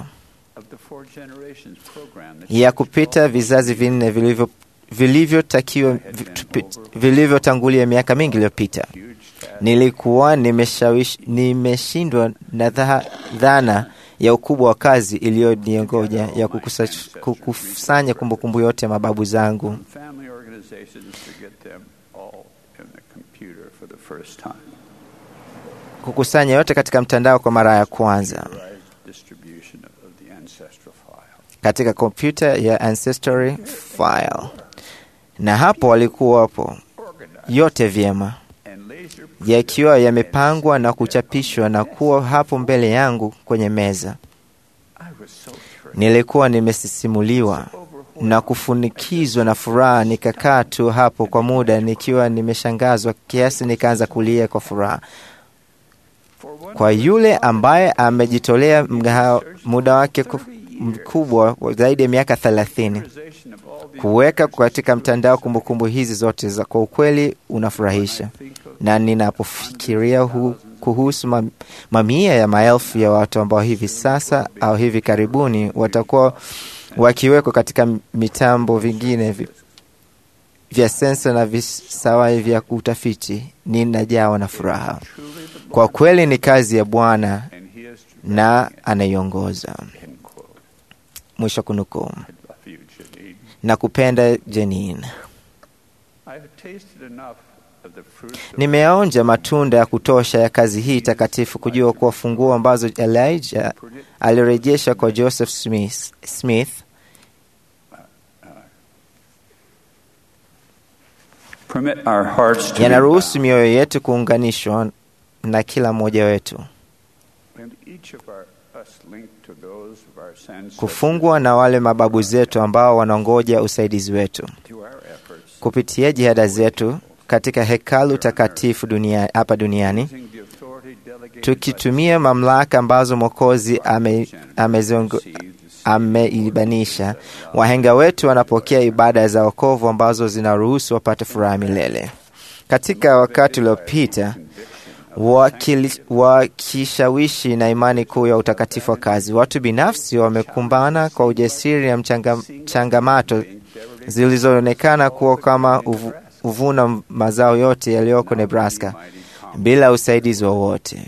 ya kupita vizazi vinne vilivyo vilivyotakiwa vi- vilivyotangulia miaka mingi iliyopita. Nilikuwa nimeshawish- nimeshindwa na dha- dhana ya ukubwa wa kazi iliyoniongoja ya kukusa- kukusanya kumbukumbu yote ya mababu zangu. family organizations to get them all in the computer for the first time. kukusanya yote katika mtandao kwa mara ya kwanza Computerized distribution of the ancestral file. katika kompyuta ya Ancestry File, na hapo walikuwapo yote vyema And laser yakiwa yamepangwa na kuchapishwa na kuwa hapo mbele yangu kwenye meza. I was so thrilled. Nilikuwa nimesisimuliwa na kufunikizwa na furaha, nikakaa tu hapo kwa muda nikiwa nimeshangazwa kiasi nikaanza kulia kwa furaha. For one Kwa yule ambaye amejitolea mgaha- muda wake ku- mkubwa wa zaidi ya miaka thelathini organization of all these kuweka katika mtandao kumbukumbu hizi zote za kwa ukweli unafurahisha, na ninapofikiria hu, kuhusu mam- mamia ya maelfu ya watu ambao hivi sasa au hivi karibuni watakuwa wakiwekwa katika mitambo vingine vi, vya sensa na visawai vya utafiti, ninajawa na furaha. Kwa kweli ni kazi ya Bwana and he is na anaiongoza. end quote. Mwisho kunukuu. I love you, Janine. Na kupenda Jenin. I have tasted enough of the fruits of Nimeonja matunda ya kutosha ya kazi hii takatifu kujua kuwa funguo ambazo Elijah alirejesha kwa Joseph Smith, Smith permit our hearts to yanaruhusu mioyo yetu kuunganishwa na kila mmoja wetu, and each of our us linked to those of our ancestors kufungwa na wale mababu zetu ambao wanangoja usaidizi wetu through our efforts kupitia jihada zetu katika hekalu takatifu dunia, hapa duniani using the authority delegated by tukitumia mamlaka ambazo Mwokozi ame, ameziongo- ameibanisha. Wahenga wetu wanapokea ibada za wokovu ambazo zinaruhusu wapate furaha milele. Katika wakati uliopita, wakili- wakishawishi na imani kuu ya utakatifu wa kazi. Watu binafsi wamekumbana kwa ujasiri na mchanga, changamato zilizoonekana kuwa kama uvu, uvuna mazao yote yaliyoko Nebraska bila usaidizi wowote.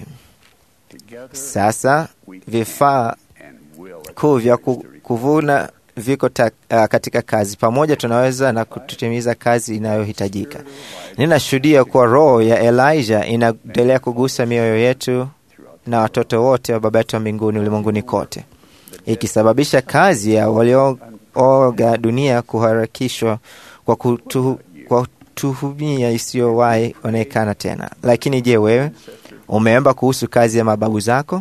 Sasa vifaa kuu vya ku- kuvuna viko ta, uh, katika kazi pamoja, tunaweza na kutimiza kazi inayohitajika. Ninashuhudia kuwa roho ya Elijah inaendelea kugusa mioyo yetu na watoto wote wa Baba yetu wa mbinguni ulimwenguni kote, ikisababisha kazi ya waliooga dunia kuharakishwa kwa, kutu, kwa tuhumia isiyowahi onekana tena. Lakini je, wewe umeomba kuhusu kazi ya mababu zako?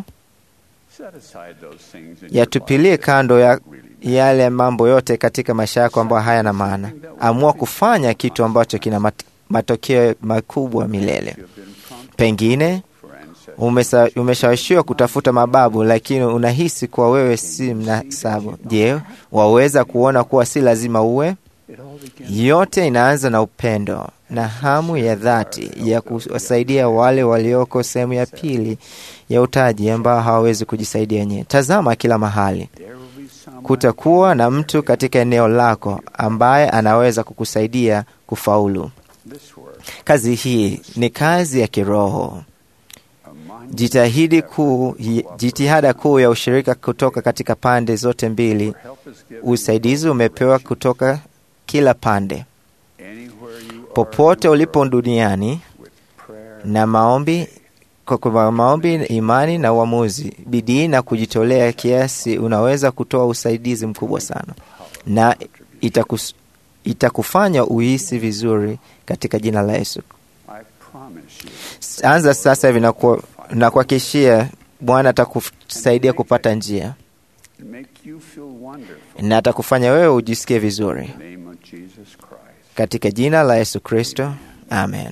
Yatupilie kando ya yale mambo yote katika maisha yako ambayo hayana maana. Amua kufanya kitu ambacho kina mat matokeo makubwa milele. Pengine umesa- umeshawishiwa kutafuta mababu, lakini unahisi kuwa wewe si mnasabu. Je, waweza kuona kuwa si lazima uwe? Yote inaanza na upendo na hamu ya dhati ya kuwasaidia wale walioko sehemu ya pili ya utaji ambao hawawezi kujisaidia wenyewe. Tazama kila mahali, kutakuwa na mtu katika eneo lako ambaye anaweza kukusaidia kufaulu. Kazi hii ni kazi ya kiroho. Jitahidi kuu, jitihada kuu ya ushirika kutoka katika pande zote mbili. Usaidizi umepewa kutoka kila pande. Popote ulipo duniani, na maombi kwa kwa maombi, imani na uamuzi, bidii na kujitolea kiasi, unaweza kutoa usaidizi mkubwa sana, na itakus, itakufanya uhisi vizuri katika jina la Yesu. Anza sasa hivi na kuwa- na kuhakikishia Bwana atakusaidia kupata njia na atakufanya wewe ujisikie vizuri katika jina la Yesu Kristo, amen.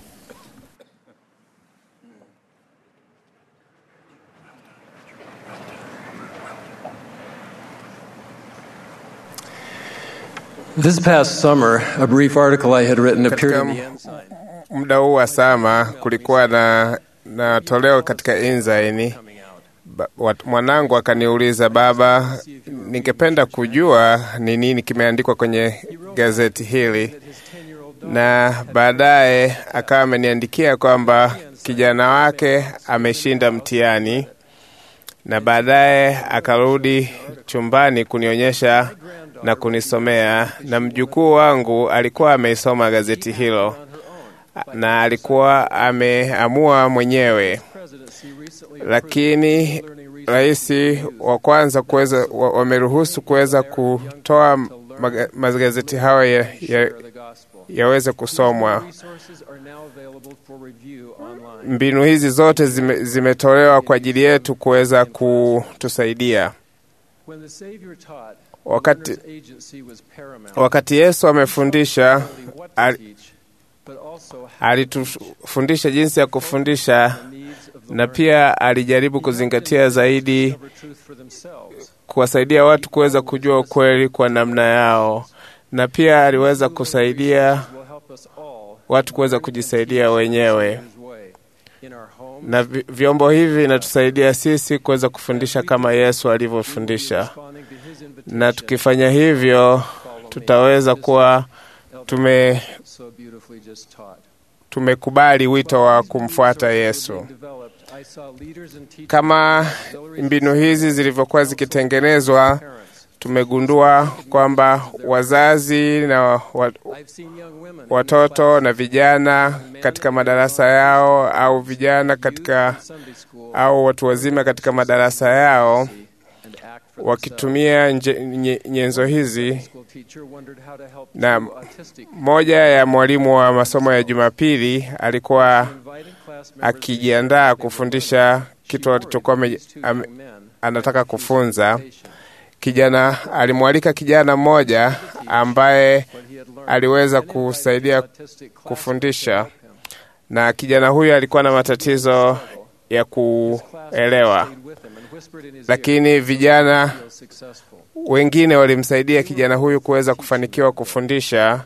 This past summer, a brief article I had written appeared in the Katika Ensign. muda huu wa sama kulikuwa na, na toleo katika Inzaini. Ba- wat- Mwanangu akaniuliza, baba, ningependa kujua ni nini kimeandikwa kwenye gazeti hili, na baadaye akawa ameniandikia kwamba kijana wake ameshinda mtihani, na baadaye akarudi chumbani kunionyesha na kunisomea, na mjukuu wangu alikuwa ameisoma gazeti hilo na alikuwa ameamua mwenyewe, lakini rais wa kwanza kuweza wa- wameruhusu kuweza kutoa maga- magazeti hayo ya, ya, yaweze kusomwa. Resources are now available for review online. Mbinu hizi zote zime, zimetolewa kwa ajili yetu kuweza kutusaidia. When the Savior taught, Wakati, his agency was paramount. wakati Yesu amefundisha Not only what to al- teach, but also how alitufundisha jinsi ya kufundisha the needs of the na learner. pia alijaribu kuzingatia zaidi discover truth for themselves. kuwasaidia watu kuweza kujua ukweli kwa namna yao, na pia aliweza kusaidia Will help us all watu kuweza kujisaidia wenyewe, his way in our homes, na vi- vyombo hivi vinatusaidia sisi kuweza kufundisha kama Yesu alivyofundisha, responding to his invitation na tukifanya hivyo tutaweza kuwa tume so beautifully just taught. tumekubali wito wa kumfuata Yesu. Developed, I saw leaders and teachers Kama mbinu hizi zilivyokuwa zikitengenezwa, tumegundua kwamba wazazi na wa, I've seen young women watoto na vijana katika madarasa yao au vijana katika Sunday school au watu wazima katika madarasa yao and act for wakitumia nje, nye, nyenzo hizi. school teacher wondered how to help Na two autistic moja ya mwalimu wa masomo ya Jumapili alikuwa inviting class members akijiandaa kufundisha kitu alichokuwa ame- ame- anataka kufunza. Kijana alimwalika kijana mmoja ambaye aliweza kusaidia kufundisha, na kijana huyu alikuwa na matatizo ya kuelewa, lakini vijana wengine walimsaidia kijana huyu kuweza kufanikiwa kufundisha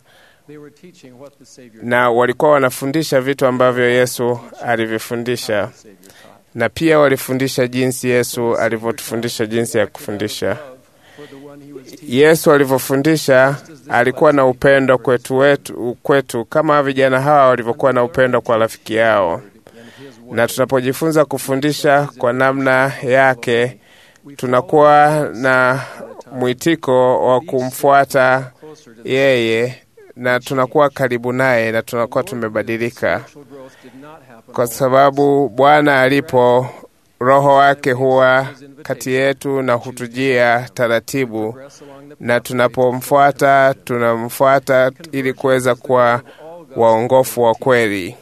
na walikuwa wanafundisha vitu ambavyo Yesu alivyofundisha, na pia walifundisha jinsi Yesu alivyotufundisha jinsi ya kufundisha. Yesu alivyofundisha alikuwa na upendo kwetu, wetu, kwetu kama vijana hawa walivyokuwa na upendo kwa rafiki yao, na tunapojifunza kufundisha kwa namna yake tunakuwa na mwitiko wa kumfuata yeye na tunakuwa karibu naye na tunakuwa tumebadilika, kwa sababu Bwana alipo Roho wake huwa kati yetu na hutujia taratibu, na tunapomfuata tunamfuata ili kuweza kuwa waongofu wa kweli.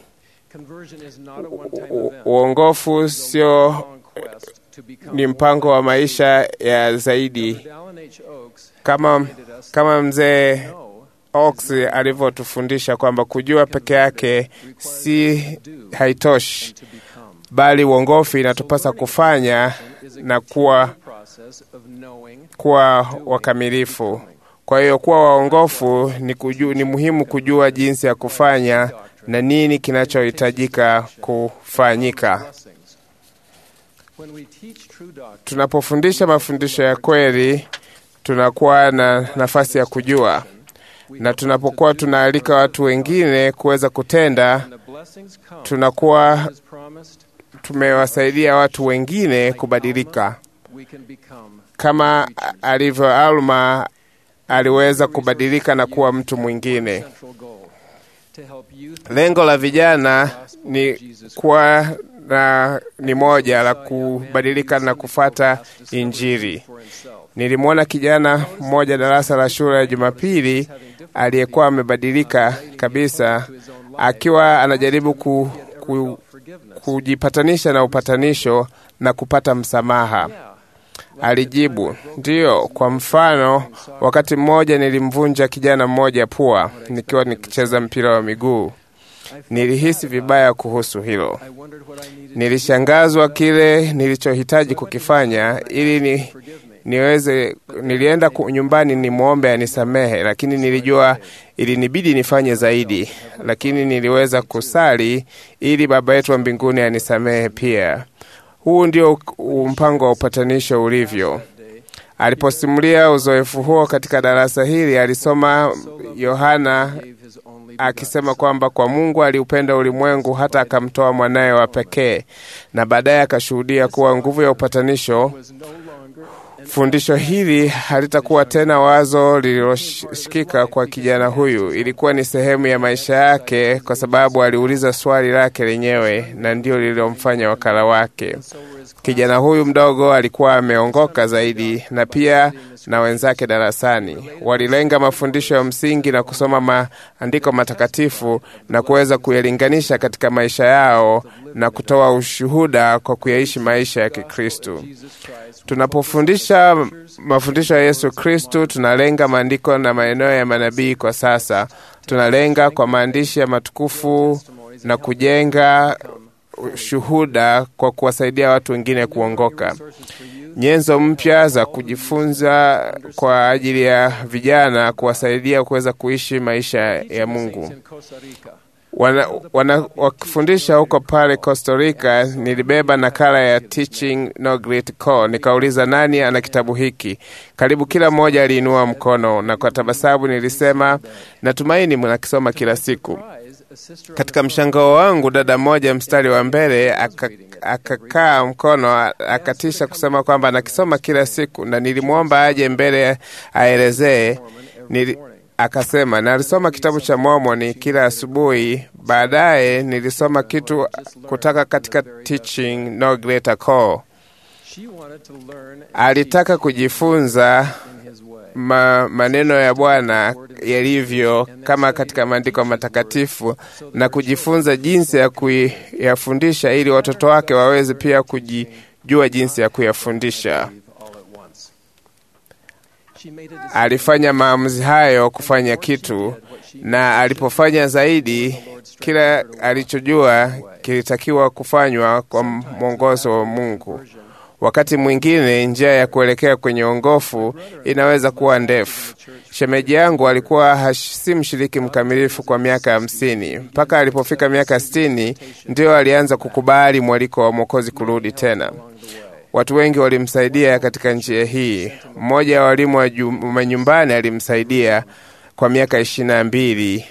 U- Uongofu sio ni mpango wa maisha ya zaidi, kama, kama mzee Ox alivyotufundisha kwamba kujua peke yake si haitoshi, bali uongofu inatupasa kufanya na kuwa, kuwa wakamilifu. Kwa hiyo kuwa waongofu ni, kuju, ni muhimu kujua jinsi ya kufanya na nini kinachohitajika kufanyika. Tunapofundisha mafundisho ya kweli, tunakuwa na nafasi ya kujua, na tunapokuwa tunaalika watu wengine kuweza kutenda, tunakuwa tumewasaidia watu wengine kubadilika, kama alivyo Alma aliweza kubadilika na kuwa mtu mwingine. Lengo la vijana ni kuwa na ni moja la kubadilika na kufata Injili. Nilimwona kijana mmoja darasa la shule ya Jumapili aliyekuwa amebadilika kabisa, akiwa anajaribu ku, ku, kujipatanisha na upatanisho na kupata msamaha. Alijibu, ndiyo. Kwa mfano, wakati mmoja nilimvunja kijana mmoja pua nikiwa nikicheza mpira wa miguu. Nilihisi vibaya kuhusu hilo. Nilishangazwa kile nilichohitaji kukifanya ili ni, niweze. Nilienda ku- nyumbani nimwombe anisamehe, lakini nilijua ilinibidi nifanye zaidi, lakini niliweza kusali ili Baba yetu wa mbinguni anisamehe pia. Huu ndio u- mpango wa upatanisho ulivyo. Aliposimulia uzoefu huo katika darasa hili, alisoma Yohana akisema kwamba kwa Mungu aliupenda ulimwengu hata akamtoa mwanaye wa pekee, na baadaye akashuhudia kuwa nguvu ya upatanisho. Fundisho hili halitakuwa tena wazo lililoshikika kwa kijana huyu, ilikuwa ni sehemu ya maisha yake, kwa sababu aliuliza swali lake lenyewe, na ndio lililomfanya wakala wake. Kijana huyu mdogo alikuwa ameongoka zaidi, na pia na wenzake darasani walilenga mafundisho ya msingi na kusoma maandiko matakatifu na kuweza kuyalinganisha katika maisha yao na kutoa ushuhuda kwa kuyaishi maisha ya Kikristo. Tunapofundisha mafundisho ya Yesu Kristu, tunalenga maandiko na maeneo ya manabii. Kwa sasa tunalenga kwa maandishi ya matukufu na kujenga shuhuda kwa kuwasaidia watu wengine kuongoka. Nyenzo mpya za kujifunza kwa ajili ya vijana kuwasaidia kuweza kuishi maisha ya Mungu. Wana, wana, wakifundisha huko pale Costa Rica, nilibeba nakala ya Teaching No Great Call. Nikauliza nani ana kitabu hiki. Karibu kila mmoja aliinua mkono, na kwa tabasamu nilisema natumaini mnakisoma kila siku. Katika mshangao wangu, dada mmoja mstari wa mbele aka- akakaa mkono a- akatisha kusema kwamba anakisoma kila siku, na nilimwomba aje mbele aelezee. Nili, akasema nalisoma kitabu cha Mormoni kila asubuhi. Baadaye nilisoma kitu kutoka katika Teaching No Greater Call. Alitaka kujifunza ma, maneno ya Bwana yalivyo kama katika maandiko matakatifu na kujifunza jinsi ya kuyafundisha ili watoto wake waweze pia kujijua jinsi ya kuyafundisha. Alifanya maamuzi hayo kufanya kitu, na alipofanya zaidi, kila alichojua kilitakiwa kufanywa kwa mwongozo wa Mungu. Wakati mwingine njia ya kuelekea kwenye ongofu inaweza kuwa ndefu. Shemeji yangu alikuwa hash, si mshiriki mkamilifu kwa miaka hamsini. Mpaka alipofika miaka sitini ndio alianza kukubali mwaliko wa Mwokozi kurudi tena. Watu wengi walimsaidia katika njia hii. Mmoja wa walimu wa jum- wa nyumbani alimsaidia kwa miaka ishirini na mbili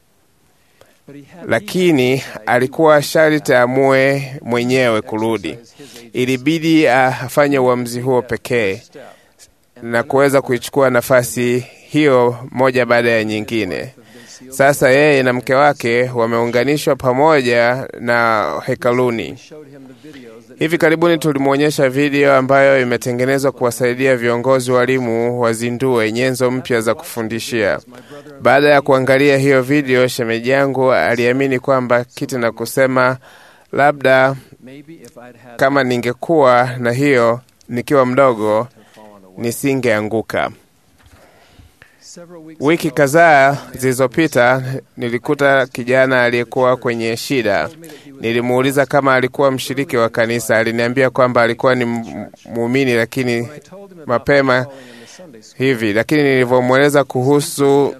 lakini alikuwa sharti aamue mwenyewe kurudi. Ilibidi afanye uamuzi huo pekee na kuweza kuichukua nafasi hiyo moja baada ya nyingine. Sasa yeye na mke wake wameunganishwa pamoja na hekaluni. Hivi karibuni tulimwonyesha video ambayo imetengenezwa kuwasaidia viongozi walimu wazindue nyenzo mpya za kufundishia. Baada ya kuangalia hiyo video, shemeji yangu aliamini kwamba kiti na kusema, labda kama ningekuwa na hiyo nikiwa mdogo nisingeanguka. Wiki kadhaa zilizopita nilikuta kijana aliyekuwa kwenye shida. Nilimuuliza kama alikuwa mshiriki wa kanisa. Aliniambia kwamba alikuwa ni m- muumini, lakini mapema hivi. Lakini nilivyomweleza kuhusu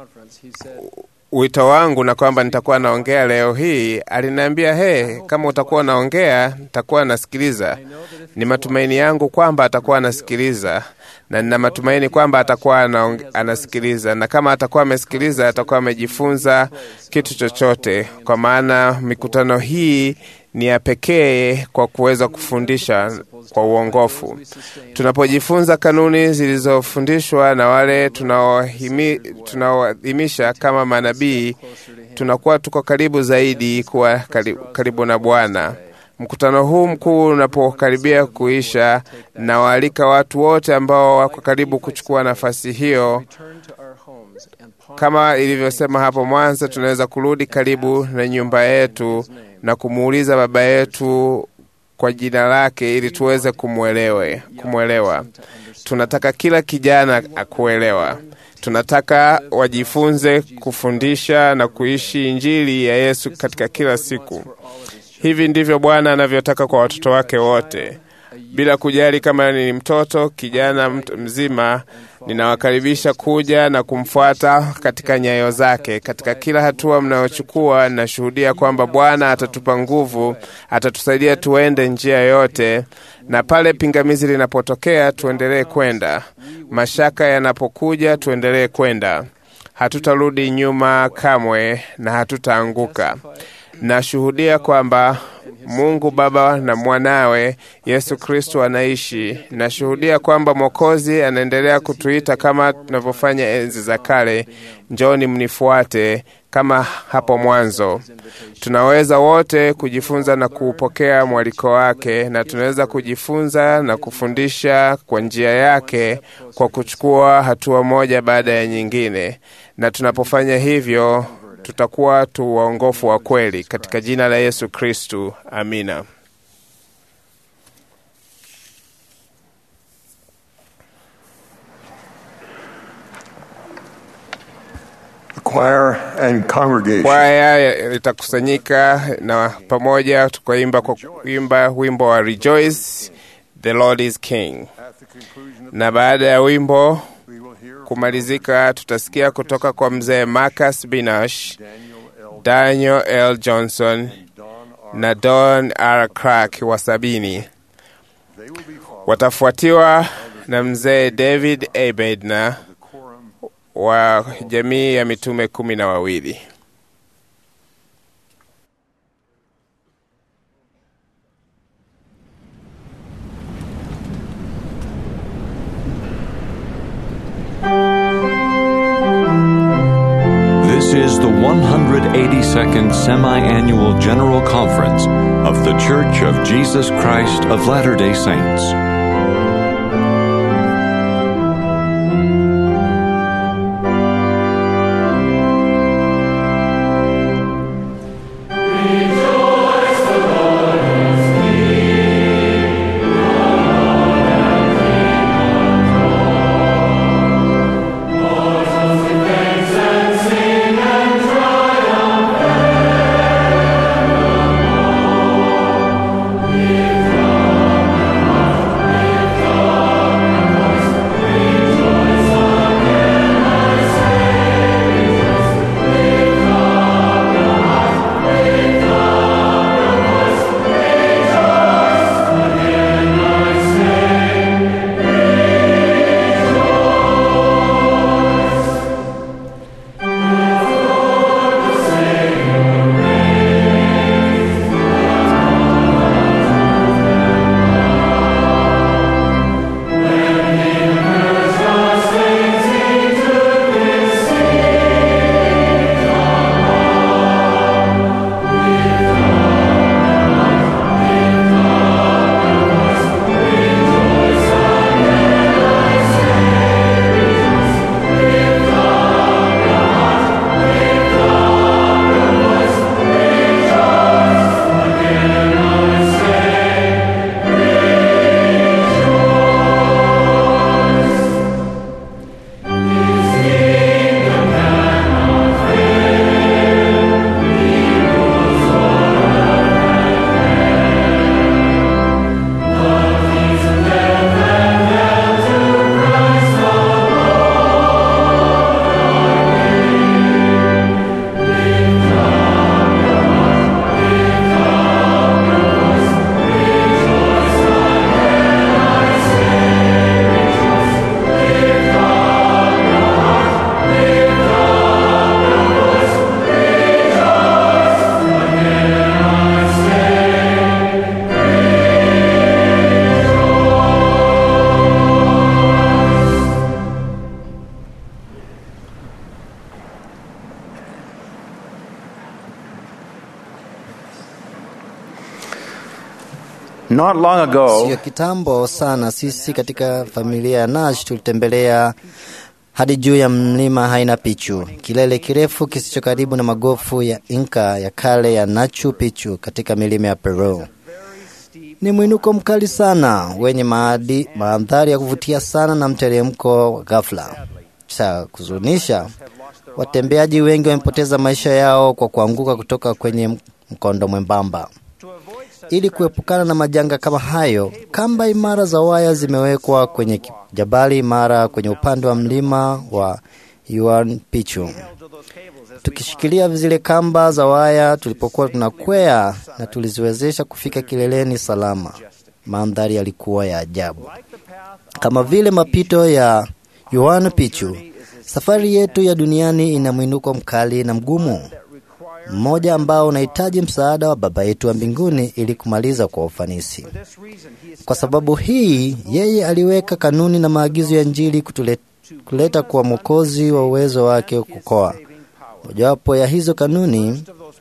wito wangu na kwamba nitakuwa naongea leo hii, aliniambia he, kama utakuwa naongea nitakuwa nasikiliza. Ni matumaini yangu kwamba atakuwa anasikiliza na nina matumaini kwamba atakuwa anaong- anasikiliza, na kama atakuwa amesikiliza, atakuwa amejifunza kitu chochote, kwa maana mikutano hii ni ya pekee kwa kuweza kufundisha kwa uongofu. Tunapojifunza kanuni zilizofundishwa na wale tunaohimi- tunaoadhimisha kama manabii, tunakuwa tuko karibu zaidi kuwa karibu, karibu na Bwana. Mkutano huu mkuu unapokaribia kuisha, nawaalika watu wote ambao wako karibu kuchukua nafasi hiyo. Kama ilivyosema hapo mwanzo, tunaweza kurudi karibu na nyumba yetu na kumuuliza Baba yetu kwa jina lake ili tuweze kumwelewe, kumwelewa. Tunataka kila kijana akuelewa. Tunataka wajifunze kufundisha na kuishi Injili ya Yesu katika kila siku. Hivi ndivyo Bwana anavyotaka kwa watoto wake wote, bila kujali kama ni mtoto, kijana, mtu mzima. Ninawakaribisha kuja na kumfuata katika nyayo zake. Katika kila hatua mnayochukua, nashuhudia kwamba Bwana atatupa nguvu, atatusaidia tuende njia yote, na pale pingamizi linapotokea, tuendelee kwenda. Mashaka yanapokuja, tuendelee kwenda. Hatutarudi nyuma kamwe na hatutaanguka. Nashuhudia kwamba Mungu Baba na mwanawe Yesu Kristo anaishi. Nashuhudia kwamba Mwokozi anaendelea kutuita kama tunavyofanya enzi za kale, njoni mnifuate, kama hapo mwanzo. Tunaweza wote kujifunza na kuupokea mwaliko wake, na tunaweza kujifunza na kufundisha kwa njia yake kwa kuchukua hatua moja baada ya nyingine, na tunapofanya hivyo tutakuwa tu waongofu wa kweli katika jina la Yesu Kristu. Amina. The choir and congregation. Kwaya itakusanyika na pamoja tukaimba kwa kuimba wimbo wa Rejoice, the Lord is King, na baada ya wimbo kumalizika, tutasikia kutoka kwa mzee Marcus Binash, Daniel L. Johnson na Don R. Clark wa sabini. Watafuatiwa na mzee David A. Bednar wa jamii ya mitume kumi na wawili. This is the 182nd Semi Annual General Conference of The Church of Jesus Christ of Latter day Saints. Thank Not long ago, Sio kitambo sana, sisi katika familia ya Nash tulitembelea hadi juu ya mlima Haina Pichu, kilele kirefu kisicho karibu na magofu ya Inka ya kale ya Nachu Pichu katika milima ya Peru. Ni mwinuko mkali sana wenye maadi, mandhari ya kuvutia sana na mteremko wa ghafla. Cha kuzunisha, watembeaji wengi wamepoteza maisha yao kwa kuanguka kutoka kwenye mkondo mwembamba. Ili kuepukana na majanga kama hayo, kamba imara za waya zimewekwa kwenye ki- jabali imara kwenye upande wa mlima wa Yuan Pichu. Tukishikilia zile kamba za waya tulipokuwa tunakwea na tuliziwezesha kufika kileleni salama. Mandhari yalikuwa ya ajabu, kama vile mapito ya Yuan Pichu. Safari yetu ya duniani ina mwinuko mkali na mgumu, mmoja ambao unahitaji msaada wa Baba yetu wa mbinguni ili kumaliza kwa ufanisi. Kwa sababu hii, yeye aliweka kanuni na maagizo ya Injili kutule- kuleta kwa Mwokozi wa uwezo wake kukoa. Mojawapo ya hizo kanuni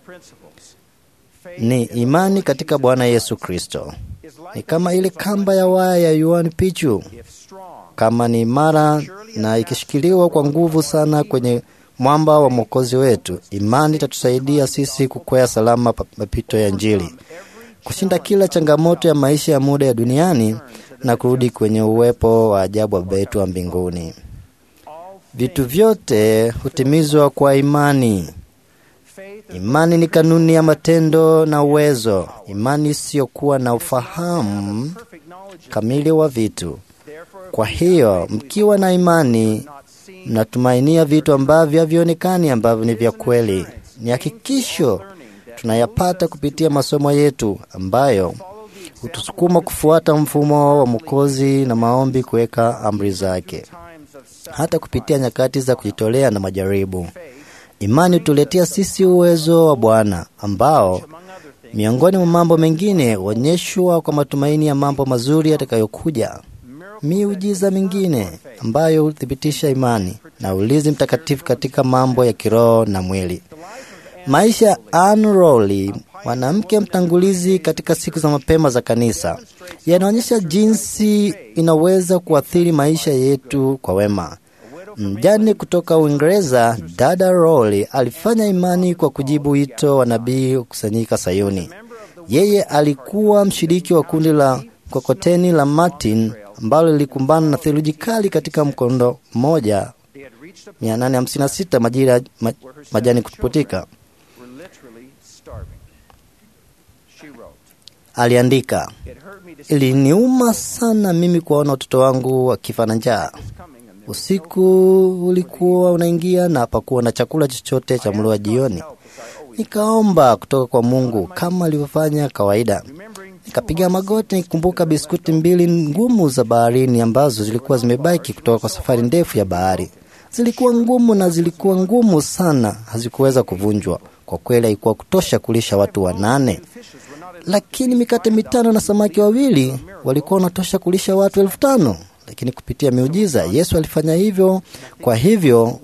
ni imani katika Bwana Yesu Kristo. Ni kama ile kamba ya waya ya Yuan Pichu, kama ni imara na ikishikiliwa kwa nguvu sana kwenye mwamba wa mwokozi wetu, imani itatusaidia sisi kukwea salama pa- mapito ya Injili, kushinda kila changamoto ya maisha ya muda ya duniani na kurudi kwenye uwepo wa ajabu wa Baba yetu wa mbinguni. Vitu vyote hutimizwa kwa imani. Imani ni kanuni ya matendo na uwezo. Imani isiyokuwa na ufahamu kamili wa vitu. Kwa hiyo, mkiwa na imani, mnatumainia vitu ambavyo havionekani, ambavyo ni vya kweli. Ni hakikisho tunayapata kupitia masomo yetu ambayo hutusukuma kufuata mfumo wa Mwokozi na maombi, kuweka amri zake, hata kupitia nyakati za kujitolea na majaribu. Imani hutuletea sisi uwezo wa Bwana ambao miongoni mwa mambo mengine huonyeshwa kwa matumaini ya mambo mazuri yatakayokuja. Miujiza mingine ambayo huthibitisha imani na ulinzi mtakatifu katika mambo ya kiroho na mwili. Maisha ya Anne Rowley, mwanamke mtangulizi katika siku za mapema za kanisa, yanaonyesha jinsi inaweza kuathiri maisha yetu kwa wema. Mjane kutoka Uingereza, dada Rowley alifanya imani kwa kujibu wito wa nabii kukusanyika Sayuni. Yeye alikuwa mshiriki wa kundi la kokoteni la Martin ambalo lilikumbana na theluji kali katika mkondo mmoja 856 majira ya ma, majani kuputika. Aliandika, iliniuma sana mimi kuwaona watoto wangu wakifa na njaa. Usiku ulikuwa unaingia na hapakuwa na chakula chochote cha mlo wa jioni. Nikaomba kutoka kwa Mungu kama alivyofanya kawaida. Nikapiga magoti nikikumbuka biskuti mbili ngumu za baharini ambazo zilikuwa zimebaki kutoka kwa safari ndefu ya bahari. Zilikuwa ngumu na zilikuwa ngumu sana, hazikuweza kuvunjwa. Kwa kweli haikuwa kutosha kulisha watu wanane, lakini mikate mitano na samaki wawili walikuwa wanatosha kulisha watu elfu tano. Lakini kupitia miujiza Yesu alifanya hivyo. Kwa hivyo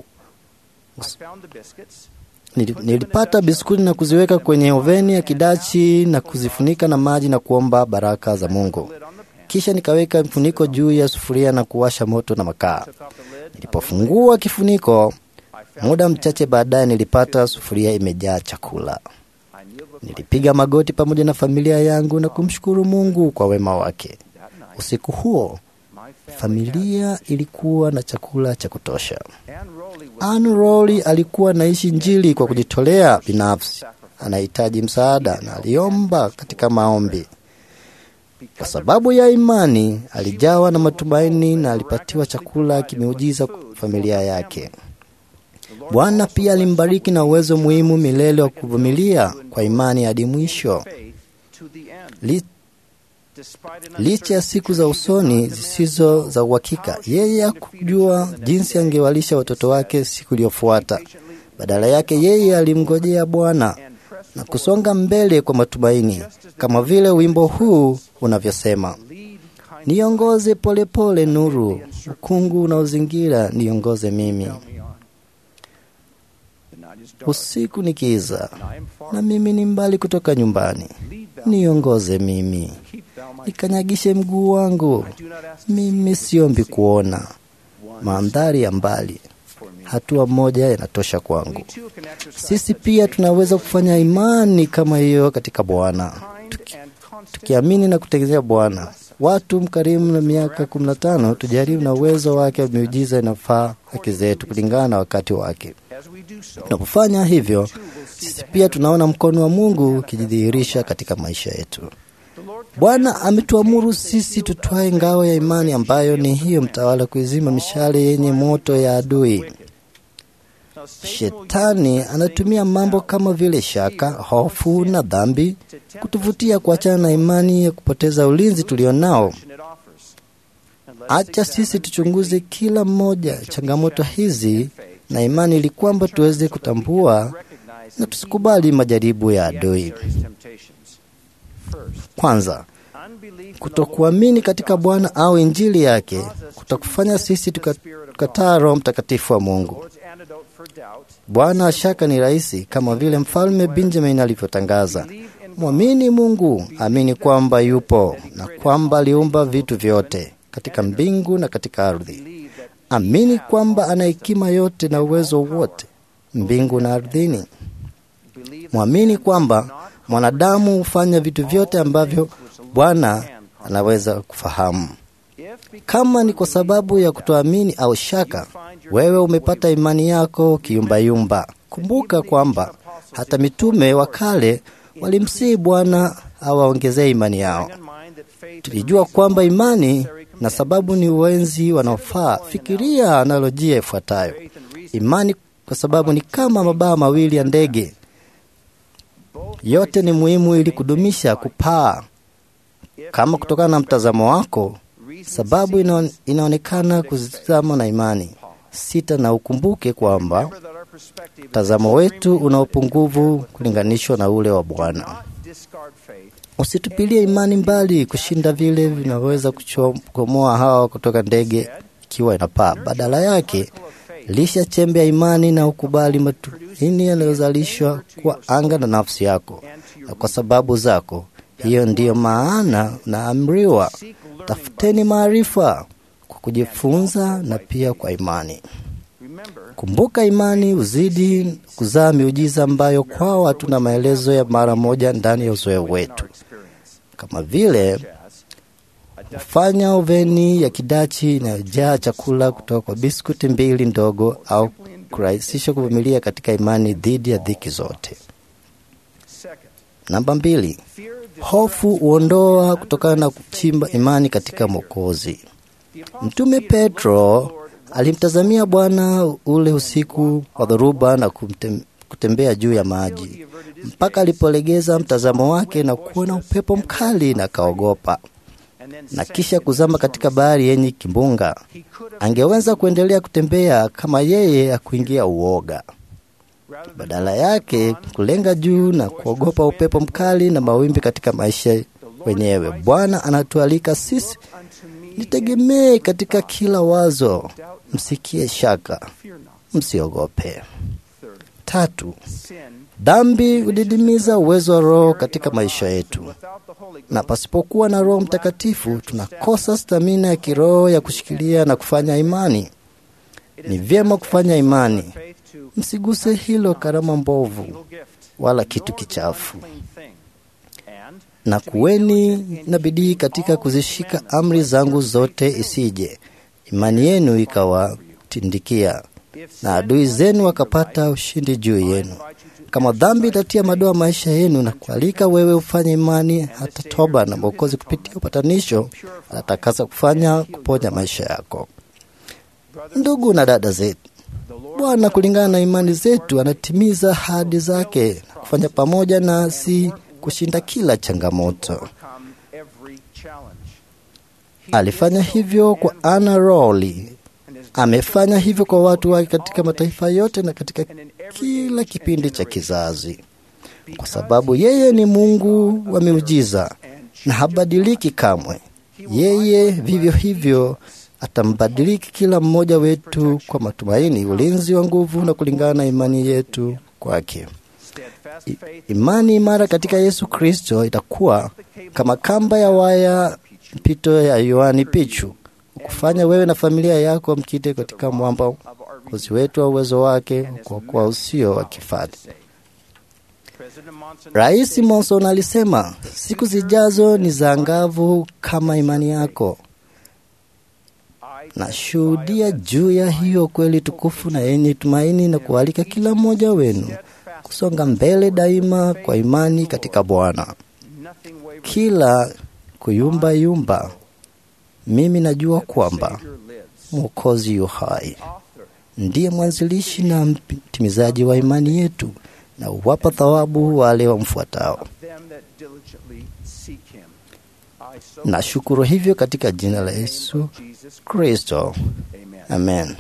nili- nilipata biskuti na kuziweka kwenye oveni ya kidachi na kuzifunika na maji na kuomba baraka za Mungu. Kisha nikaweka mfuniko juu ya sufuria na kuwasha moto na makaa. Nilipofungua kifuniko, muda mchache baadaye nilipata sufuria imejaa chakula. Nilipiga magoti pamoja na familia yangu na kumshukuru Mungu kwa wema wake. Usiku huo familia ilikuwa na chakula cha kutosha. Anne Rowley alikuwa anaishi Injili kwa kujitolea binafsi. Anahitaji msaada na aliomba katika maombi. Kwa sababu ya imani, alijawa na matumaini na alipatiwa chakula kimeujiza kwa familia yake. Bwana pia alimbariki na uwezo muhimu milele wa kuvumilia kwa imani hadi mwisho. Li, licha ya siku za usoni zisizo za uhakika, yeye hakujua jinsi angewalisha watoto wake siku iliyofuata. Badala yake, yeye alimngojea Bwana na kusonga mbele kwa matumaini, kama vile wimbo huu unavyosema: niongoze polepole nuru, ukungu unaozingira niongoze mimi. usiku ni kiza, na mimi ni mbali kutoka nyumbani. Niongoze mimi, nikanyagishe mguu wangu. Mimi siombi kuona mandhari ya mbali, hatua moja inatosha kwangu. Sisi pia tunaweza kufanya imani kama hiyo katika Bwana, Tuki- tukiamini na kutegemea Bwana. Watu mkarimu na miaka kumi na tano tujaribu na uwezo wake wa miujiza inafaa haki zetu kulingana na wakati wake. Tunapofanya hivyo, sisi pia tunaona mkono wa Mungu ukijidhihirisha katika maisha yetu. Bwana ametuamuru sisi tutwae ngao ya imani ambayo ni hiyo mtawala, kuizima mishale yenye moto ya adui. Shetani anatumia mambo kama vile shaka, hofu na dhambi kutuvutia kuachana na imani ya kupoteza ulinzi tulionao. Acha sisi tuchunguze kila mmoja changamoto hizi na imani, ili kwamba tuweze kutambua na tusikubali majaribu ya adui. Kwanza, kutokuamini katika Bwana au injili yake kutakufanya sisi tuka- tukataa Roho Mtakatifu wa Mungu. Bwana shaka ni rahisi, kama vile mfalme Benjamin alivyotangaza: mwamini Mungu, amini kwamba yupo na kwamba aliumba vitu vyote katika mbingu na katika ardhi. Amini kwamba ana hekima yote na uwezo wote mbingu na ardhini. Mwamini kwamba mwanadamu hufanya vitu vyote ambavyo Bwana anaweza kufahamu. Kama ni kwa sababu ya kutoamini au shaka, wewe umepata imani yako kiyumbayumba. Kumbuka kwamba hata mitume wa kale walimsihi Bwana awaongezee imani yao. Tulijua kwamba imani na sababu ni uwenzi wanaofaa. Fikiria analojia ifuatayo: imani kwa sababu ni kama mabawa mawili ya ndege, yote ni muhimu ili kudumisha kupaa. Kama kutokana na mtazamo wako, sababu inaon, inaonekana kuzama na imani sita, na ukumbuke kwamba mtazamo wetu una upungufu kulinganishwa na ule wa Bwana. Usitupilie imani mbali kushinda vile vinaweza kuchomoa hawa kutoka ndege ikiwa inapaa. Badala yake, lisha chembe ya imani na ukubali matumaini yanayozalishwa kwa anga na nafsi yako, na kwa sababu zako. Hiyo ndiyo maana naamriwa, tafuteni maarifa kwa kujifunza na pia kwa imani. Kumbuka, imani uzidi kuzaa miujiza ambayo kwao hatuna maelezo ya mara moja ndani ya uzoefu wetu, kama vile kufanya oveni ya kidachi inayojaa chakula kutoka kwa biskuti mbili ndogo, au kurahisisha kuvumilia katika imani dhidi ya dhiki zote. Namba mbili, hofu huondoa kutokana na kuchimba imani katika Mwokozi. Mtume Petro alimtazamia Bwana ule usiku wa dhoruba na kumtem, kutembea juu ya maji mpaka alipolegeza mtazamo wake na kuona upepo mkali na kaogopa, na kisha kuzama katika bahari yenye kimbunga. Angeweza kuendelea kutembea kama yeye akuingia uoga, badala yake kulenga juu na kuogopa upepo mkali na mawimbi katika maisha wenyewe. Bwana anatualika sisi, nitegemee katika kila wazo, msikie shaka, msiogope. Tatu, dhambi hudidimiza uwezo wa Roho katika maisha yetu, na pasipokuwa na Roho Mtakatifu tunakosa stamina ya kiroho ya kushikilia na kufanya imani. Ni vyema kufanya imani, msiguse hilo karama mbovu wala kitu kichafu, na kuweni na bidii katika kuzishika amri zangu zote, isije imani yenu ikawatindikia na adui zenu wakapata ushindi juu yenu. Kama dhambi itatia madoa maisha yenu na kualika wewe ufanye imani, hata toba na Mwokozi kupitia upatanisho anatakasa kufanya kuponya maisha yako. Ndugu na dada zetu, Bwana kulingana na imani zetu anatimiza ahadi zake na kufanya pamoja nasi kushinda kila changamoto. Alifanya hivyo kwa Anna Rowley amefanya hivyo kwa watu wake katika mataifa yote na katika kila kipindi cha kizazi, kwa sababu yeye ni Mungu wa miujiza na habadiliki kamwe. Yeye vivyo hivyo atambadiliki kila mmoja wetu kwa matumaini, ulinzi wa nguvu na kulingana na imani yetu kwake. I- Imani imara katika Yesu Kristo itakuwa kama kamba ya waya mpito ya Yohani Pichu, kufanya wewe na familia yako mkite katika mwamba uzi wetu wa uwezo wake kwa kuwa usio wa kifadi. Rais Monson alisema siku zijazo ni za angavu kama imani yako. Nashuhudia juu ya hiyo kweli tukufu na yenye tumaini na kualika kila mmoja wenu kusonga mbele daima kwa imani katika Bwana. Kila kuyumba yumba, mimi najua kwamba Mwokozi yu hai, ndiye mwanzilishi na mtimizaji wa imani yetu, na huwapa thawabu wale wamfuatao. Nashukuru hivyo katika jina la Yesu Kristo, amen.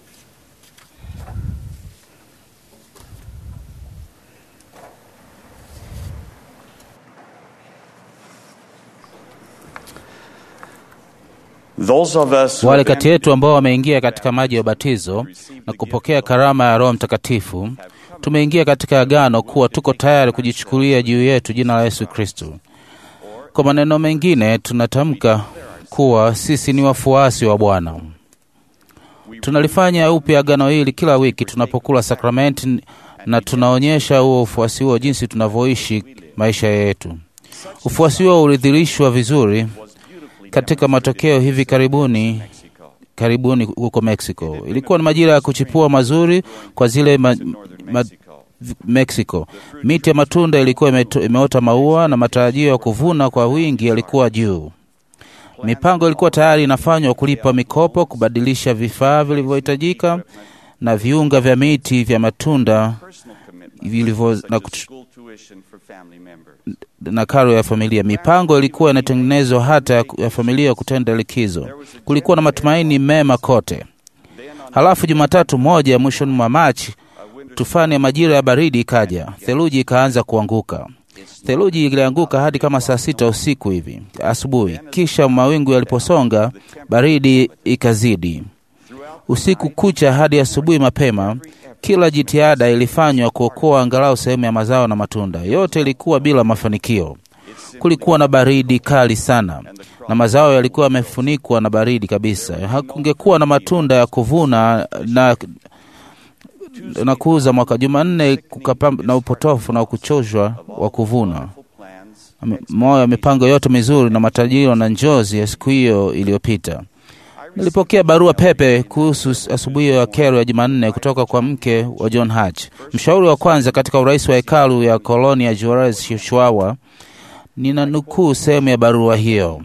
Wale kati yetu ambao wameingia katika maji ya ubatizo na kupokea karama ya Roho Mtakatifu, tumeingia katika agano kuwa tuko tayari kujichukulia juu yetu jina la Yesu Kristo. Kwa maneno mengine, tunatamka kuwa sisi ni wafuasi wa Bwana. Tunalifanya upya agano hili kila wiki tunapokula sakramenti, na tunaonyesha huo ufuasi huo jinsi tunavyoishi maisha yetu. Ufuasi huo ulidhihirishwa vizuri katika matokeo hivi karibuni karibuni huko Mexico. Ilikuwa ni majira ya kuchipua mazuri kwa zile ma, ma, Mexico. Miti ya matunda ilikuwa imeto, imeota maua na matarajio ya kuvuna kwa wingi yalikuwa juu. Mipango ilikuwa tayari inafanywa kulipa mikopo, kubadilisha vifaa vilivyohitajika na viunga vya miti vya matunda vilivyo na, kuch- na karo ya familia. Mipango ilikuwa inatengenezwa hata ya, ya familia kutenda likizo. Kulikuwa na matumaini mema kote. Halafu Jumatatu moja mwishoni mwa Machi, tufani ya majira ya baridi ikaja, theluji ikaanza kuanguka. Theluji ilianguka hadi kama saa sita usiku hivi asubuhi. Kisha mawingu yaliposonga, baridi ikazidi. Usiku kucha hadi asubuhi mapema, kila jitihada ilifanywa kuokoa angalau sehemu ya mazao na matunda. Yote ilikuwa bila mafanikio. Kulikuwa na baridi kali sana na mazao yalikuwa yamefunikwa na baridi kabisa. Hakungekuwa na matunda ya kuvuna na na kuuza mwaka. Jumanne kukapamba na upotofu na kuchoshwa wa kuvuna Ame- moyo ya mipango yote mizuri na matajiro na njozi ya siku hiyo iliyopita. Nilipokea barua pepe kuhusu asubuhi ya kero ya Jumanne kutoka kwa mke wa John Hatch, mshauri wa kwanza katika urais wa hekalu ya koloni ya Juarez, Chihuahua. Nina nukuu sehemu ya barua hiyo.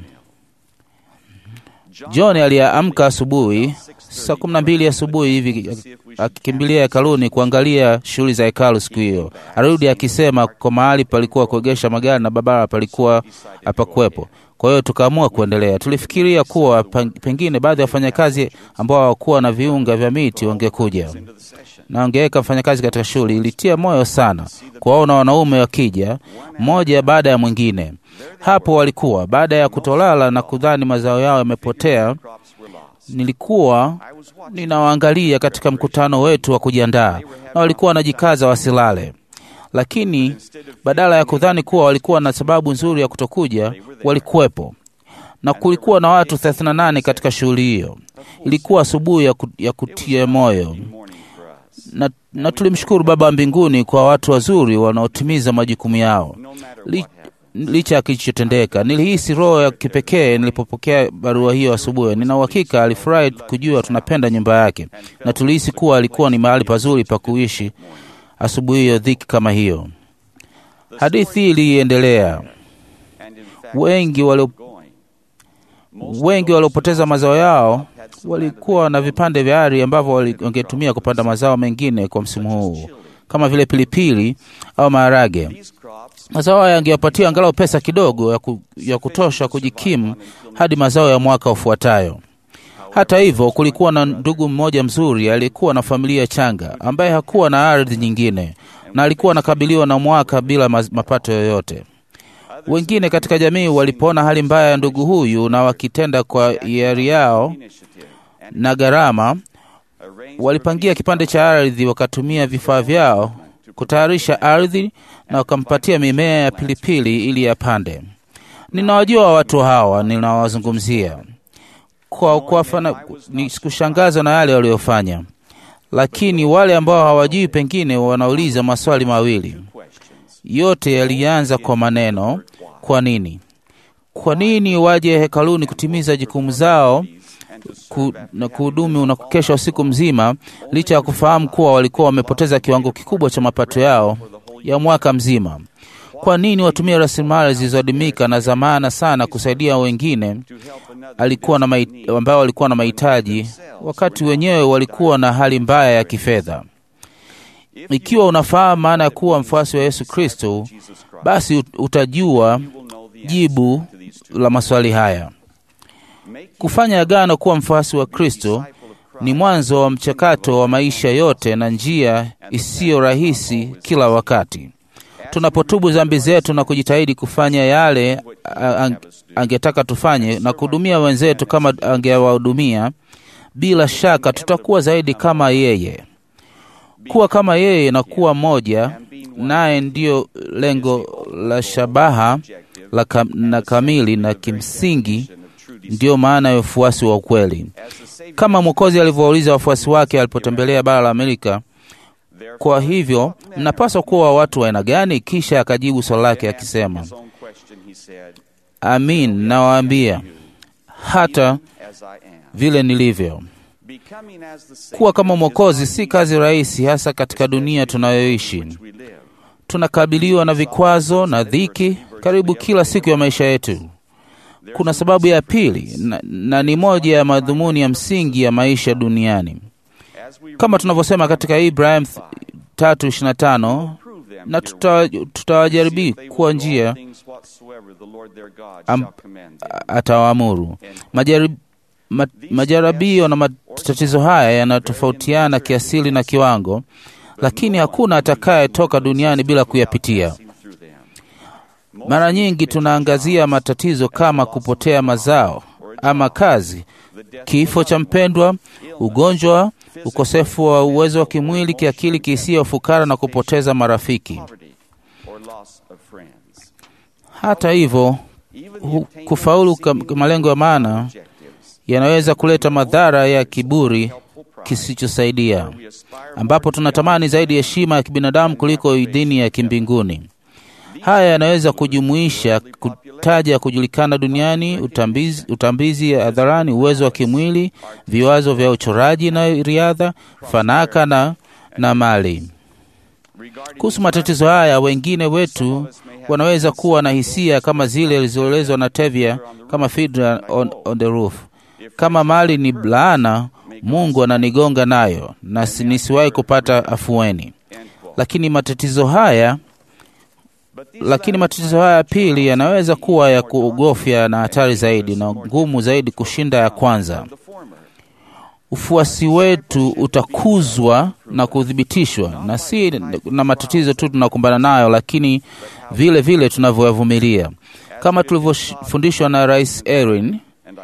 John aliamka asubuhi saa kumi na mbili asubuhi hivi akikimbilia hekaluni kuangalia shughuli za hekalu siku hiyo. Arudi akisema kwa mahali palikuwa kuegesha magari na barabara palikuwa hapakuwepo. Kwa hiyo tukaamua kuendelea. Tulifikiria kuwa pang- pengine baadhi ya wafanyakazi ambao hawakuwa na viunga vya miti wangekuja na wangeweka mfanyakazi katika shughuli. Ilitia moyo sana kuwaona wanaume wakija mmoja baada ya mwingine. Hapo walikuwa baada ya kutolala na kudhani mazao yao yamepotea. Nilikuwa ninawaangalia katika mkutano wetu wa kujiandaa, na walikuwa wanajikaza wasilale, lakini badala ya kudhani kuwa walikuwa na sababu nzuri ya kutokuja, walikuwepo na kulikuwa na watu 38 katika shughuli hiyo. Ilikuwa asubuhi ya, ku, ya kutia moyo na, na tulimshukuru Baba wa mbinguni kwa watu wazuri wanaotimiza majukumu yao Li, licha ya kilichotendeka. Nilihisi roho ya kipekee nilipopokea barua hiyo asubuhi. Nina uhakika alifurahi kujua tunapenda nyumba yake, na tulihisi kuwa alikuwa ni mahali pazuri pa kuishi asubuhi hiyo dhiki kama hiyo. Hadithi hii iliendelea. Wengi walio wengi waliopoteza mazao yao walikuwa na vipande vya ardhi ambavyo wali- wangetumia kupanda mazao mengine kwa msimu huu kama vile pilipili au maharage. Mazao haya yangewapatia angalau pesa kidogo ya, ku, ya kutosha kujikimu hadi mazao ya mwaka ufuatayo. Hata hivyo, kulikuwa na ndugu mmoja mzuri aliyekuwa na familia changa ambaye hakuwa na ardhi nyingine na alikuwa anakabiliwa na mwaka bila maz- mapato yoyote. Wengine katika jamii walipoona hali mbaya ya ndugu huyu na wakitenda kwa hiari yao na gharama, walipangia kipande cha ardhi, wakatumia vifaa vyao kutayarisha ardhi na wakampatia mimea ya pilipili ili yapande. Ninawajua watu hawa ninawazungumzia kwa kuwafana, ni kushangazwa na yale waliofanya, lakini wale ambao hawajui pengine wanauliza maswali mawili. Yote yalianza kwa maneno kwa nini? Kwa nini waje hekaluni kutimiza jukumu zao ku, na kuhudumu na kukesha usiku mzima, licha ya kufahamu kuwa walikuwa wamepoteza kiwango kikubwa cha mapato yao ya mwaka mzima? Kwa nini watumie rasilimali zilizoadimika na za maana sana kusaidia wengine alikuwa na mai- ambao walikuwa na mahitaji, wakati wenyewe walikuwa na hali mbaya ya kifedha? Ikiwa unafahamu maana ya kuwa mfuasi wa Yesu Kristo, basi ut- utajua jibu la maswali haya. Kufanya agano kuwa mfuasi wa Kristo ni mwanzo wa mchakato wa maisha yote na njia isiyo rahisi kila wakati. Tunapotubu dhambi zetu na kujitahidi kufanya yale a- ang- angetaka tufanye na kuhudumia wenzetu kama angewahudumia, bila shaka tutakuwa zaidi kama yeye. Kuwa kama yeye na kuwa mmoja naye ndiyo lengo la shabaha la kam, na kamili na kimsingi ndiyo maana ya ufuasi wa ukweli. Kama Mwokozi alivyowauliza wafuasi wake alipotembelea bara la Amerika, kwa hivyo mnapaswa kuwa watu wa aina gani? Kisha akajibu swali lake akisema, amin, nawaambia hata vile nilivyo. Kuwa kama Mwokozi si kazi rahisi, hasa katika dunia tunayoishi. Tunakabiliwa na vikwazo na dhiki karibu kila siku ya maisha yetu. Kuna sababu ya pili na, na ni moja ya madhumuni ya msingi ya maisha duniani, kama tunavyosema katika Ibrahim 3:25 na tuta- tutawajaribu kuwa njia am, atawaamuru. Majarib, ma, majaribio na matatizo haya yanatofautiana kiasili na kiwango, lakini hakuna atakayetoka duniani bila kuyapitia. Mara nyingi tunaangazia matatizo kama kupotea mazao ama kazi, kifo cha mpendwa, ugonjwa, ukosefu wa uwezo wa kimwili, kiakili, kihisia, ufukara na kupoteza marafiki. Hata hivyo, hu- kufaulu kam- malengo ya maana yanaweza kuleta madhara ya kiburi kisichosaidia, ambapo tunatamani zaidi heshima ya kibinadamu kuliko idhini ya kimbinguni. Haya yanaweza kujumuisha kutaja kujulikana duniani, utambizi, utambizi hadharani, uwezo wa kimwili, viwazo vya uchoraji na riadha, fanaka na, na mali. Kuhusu matatizo haya, wengine wetu wanaweza kuwa na hisia kama zile zilizoelezwa na Tevye kama Fiddler on, on the Roof. Kama mali ni laana, Mungu ananigonga nayo na si- nisiwahi kupata afueni. Lakini matatizo haya lakini matatizo haya ya pili yanaweza kuwa ya kuogofya na hatari zaidi na ngumu zaidi kushinda ya kwanza. Ufuasi wetu utakuzwa na kuthibitishwa, na si na matatizo tu tunakumbana nayo, lakini vile vile tunavyoyavumilia, kama tulivyofundishwa na Rais Erin.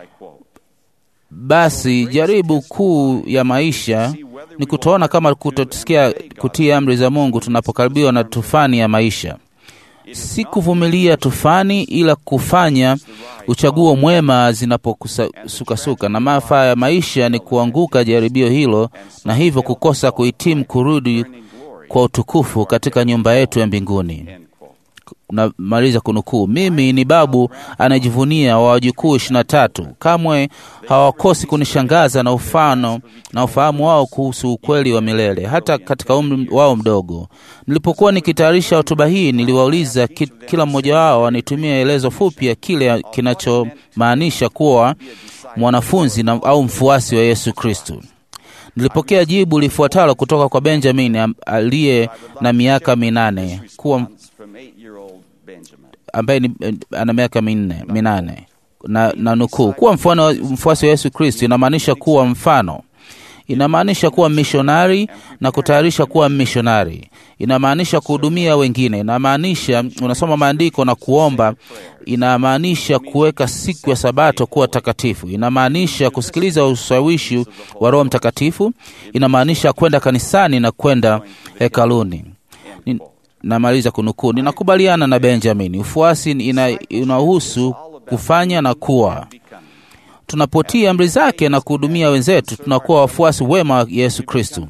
Basi jaribu kuu ya maisha ni kutoona kama kutosikia kutii amri za Mungu tunapokaribiwa na tufani ya maisha si kuvumilia tufani, ila kufanya uchaguo mwema zinaposukasuka, na maafa ya maisha ni kuanguka jaribio hilo, na hivyo kukosa kuhitimu kurudi kwa utukufu katika nyumba yetu ya mbinguni. Namaliza kunukuu. Mimi ni babu anayejivunia wa wajukuu ishirini na tatu. Kamwe hawakosi kunishangaza na ufano na ufahamu wao kuhusu ukweli wa milele, hata katika umri wao mdogo. Nilipokuwa nikitayarisha hotuba hii, niliwauliza ki, kila mmoja wao anitumie elezo fupi ya kile kinachomaanisha kuwa mwanafunzi na, au mfuasi wa Yesu Kristo. Nilipokea jibu lifuatalo kutoka kwa Benjamin am- aliye na miaka minane kuwa ambaye ni, eh, ana miaka minne minane na, na nukuu, kuwa mfano wa- mfuasi wa Yesu Kristo inamaanisha kuwa mfano, inamaanisha kuwa mishonari na kutayarisha kuwa mishonari, inamaanisha kuhudumia wengine, inamaanisha unasoma maandiko na kuomba, inamaanisha kuweka siku ya Sabato kuwa takatifu, inamaanisha kusikiliza ushawishi wa Roho Mtakatifu, inamaanisha kwenda kanisani na kwenda hekaluni Ni- namaliza kunukuu. Ninakubaliana na Benjamin, ufuasi ina- unahusu kufanya na kuwa. Tunapotii amri zake na kuhudumia wenzetu, tunakuwa wafuasi wema wa Yesu Kristo.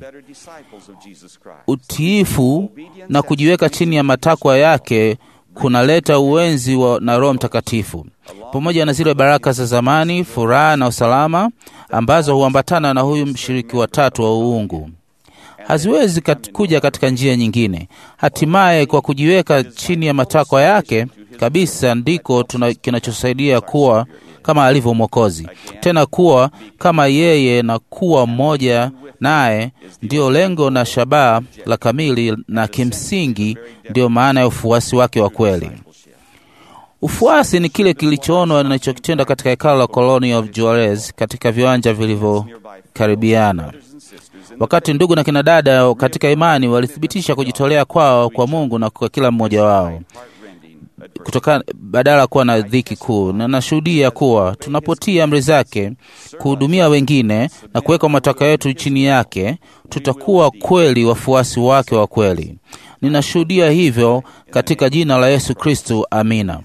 Utiifu na kujiweka chini ya matakwa yake kunaleta uwenzi wa, na Roho Mtakatifu pamoja na zile baraka za zamani, furaha na usalama ambazo huambatana na huyu mshiriki wa tatu wa uungu haziwezi kat, kuja katika njia nyingine. Hatimaye, kwa kujiweka chini ya matakwa yake kabisa, ndiko tuna- kinachosaidia kuwa kama alivyo Mwokozi, tena kuwa kama yeye na kuwa mmoja naye, ndiyo lengo na shabaha la kamili, na kimsingi ndiyo maana ya ufuasi wake wa kweli. Ufuasi ni kile kilichoonwa ninachokitenda katika hekalo la Colony of Juarez katika viwanja vilivyokaribiana. Wakati ndugu na kina dada katika imani walithibitisha kujitolea kwao kwa Mungu na kwa kila mmoja wao kutoka badala ya kuwa na dhiki kuu, na nashuhudia kuwa tunapotii amri zake, kuhudumia wengine na kuweka matakwa yetu chini yake, tutakuwa kweli wafuasi wake wa kweli. Ninashuhudia hivyo katika jina la Yesu Kristo, amina.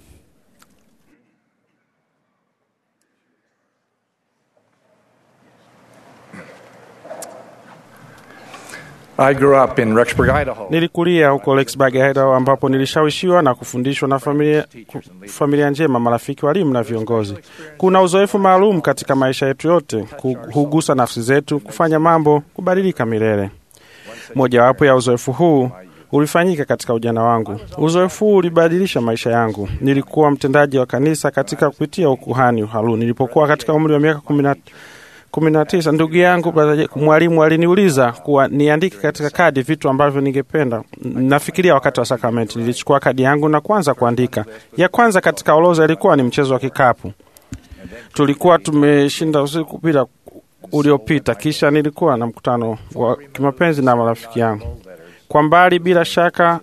I grew up in Rexburg, Idaho. Nilikulia huko Lexburg, Idaho, ambapo nilishawishiwa na kufundishwa na familia, familia njema, marafiki, walimu na viongozi. Kuna uzoefu maalum katika maisha yetu yote, ku- hugusa nafsi zetu, kufanya mambo kubadilika milele. Mojawapo ya uzoefu huu ulifanyika katika ujana wangu. Uzoefu huu ulibadilisha maisha yangu. Nilikuwa mtendaji wa kanisa katika kupitia ukuhani uhalu. Nilipokuwa katika umri wa miaka kumi na kumi na tisa ndugu yangu brother- mwalimu aliniuliza kuwa niandike katika kadi vitu ambavyo ningependa. Nafikiria wakati wa sakramenti, nilichukua kadi yangu na kuanza kuandika. Ya kwanza katika orodha ilikuwa ni mchezo wa kikapu. Tulikuwa tumeshinda usiku bila uliopita, kisha nilikuwa na mkutano wa kimapenzi na marafiki yangu. Kwa mbali, bila shaka,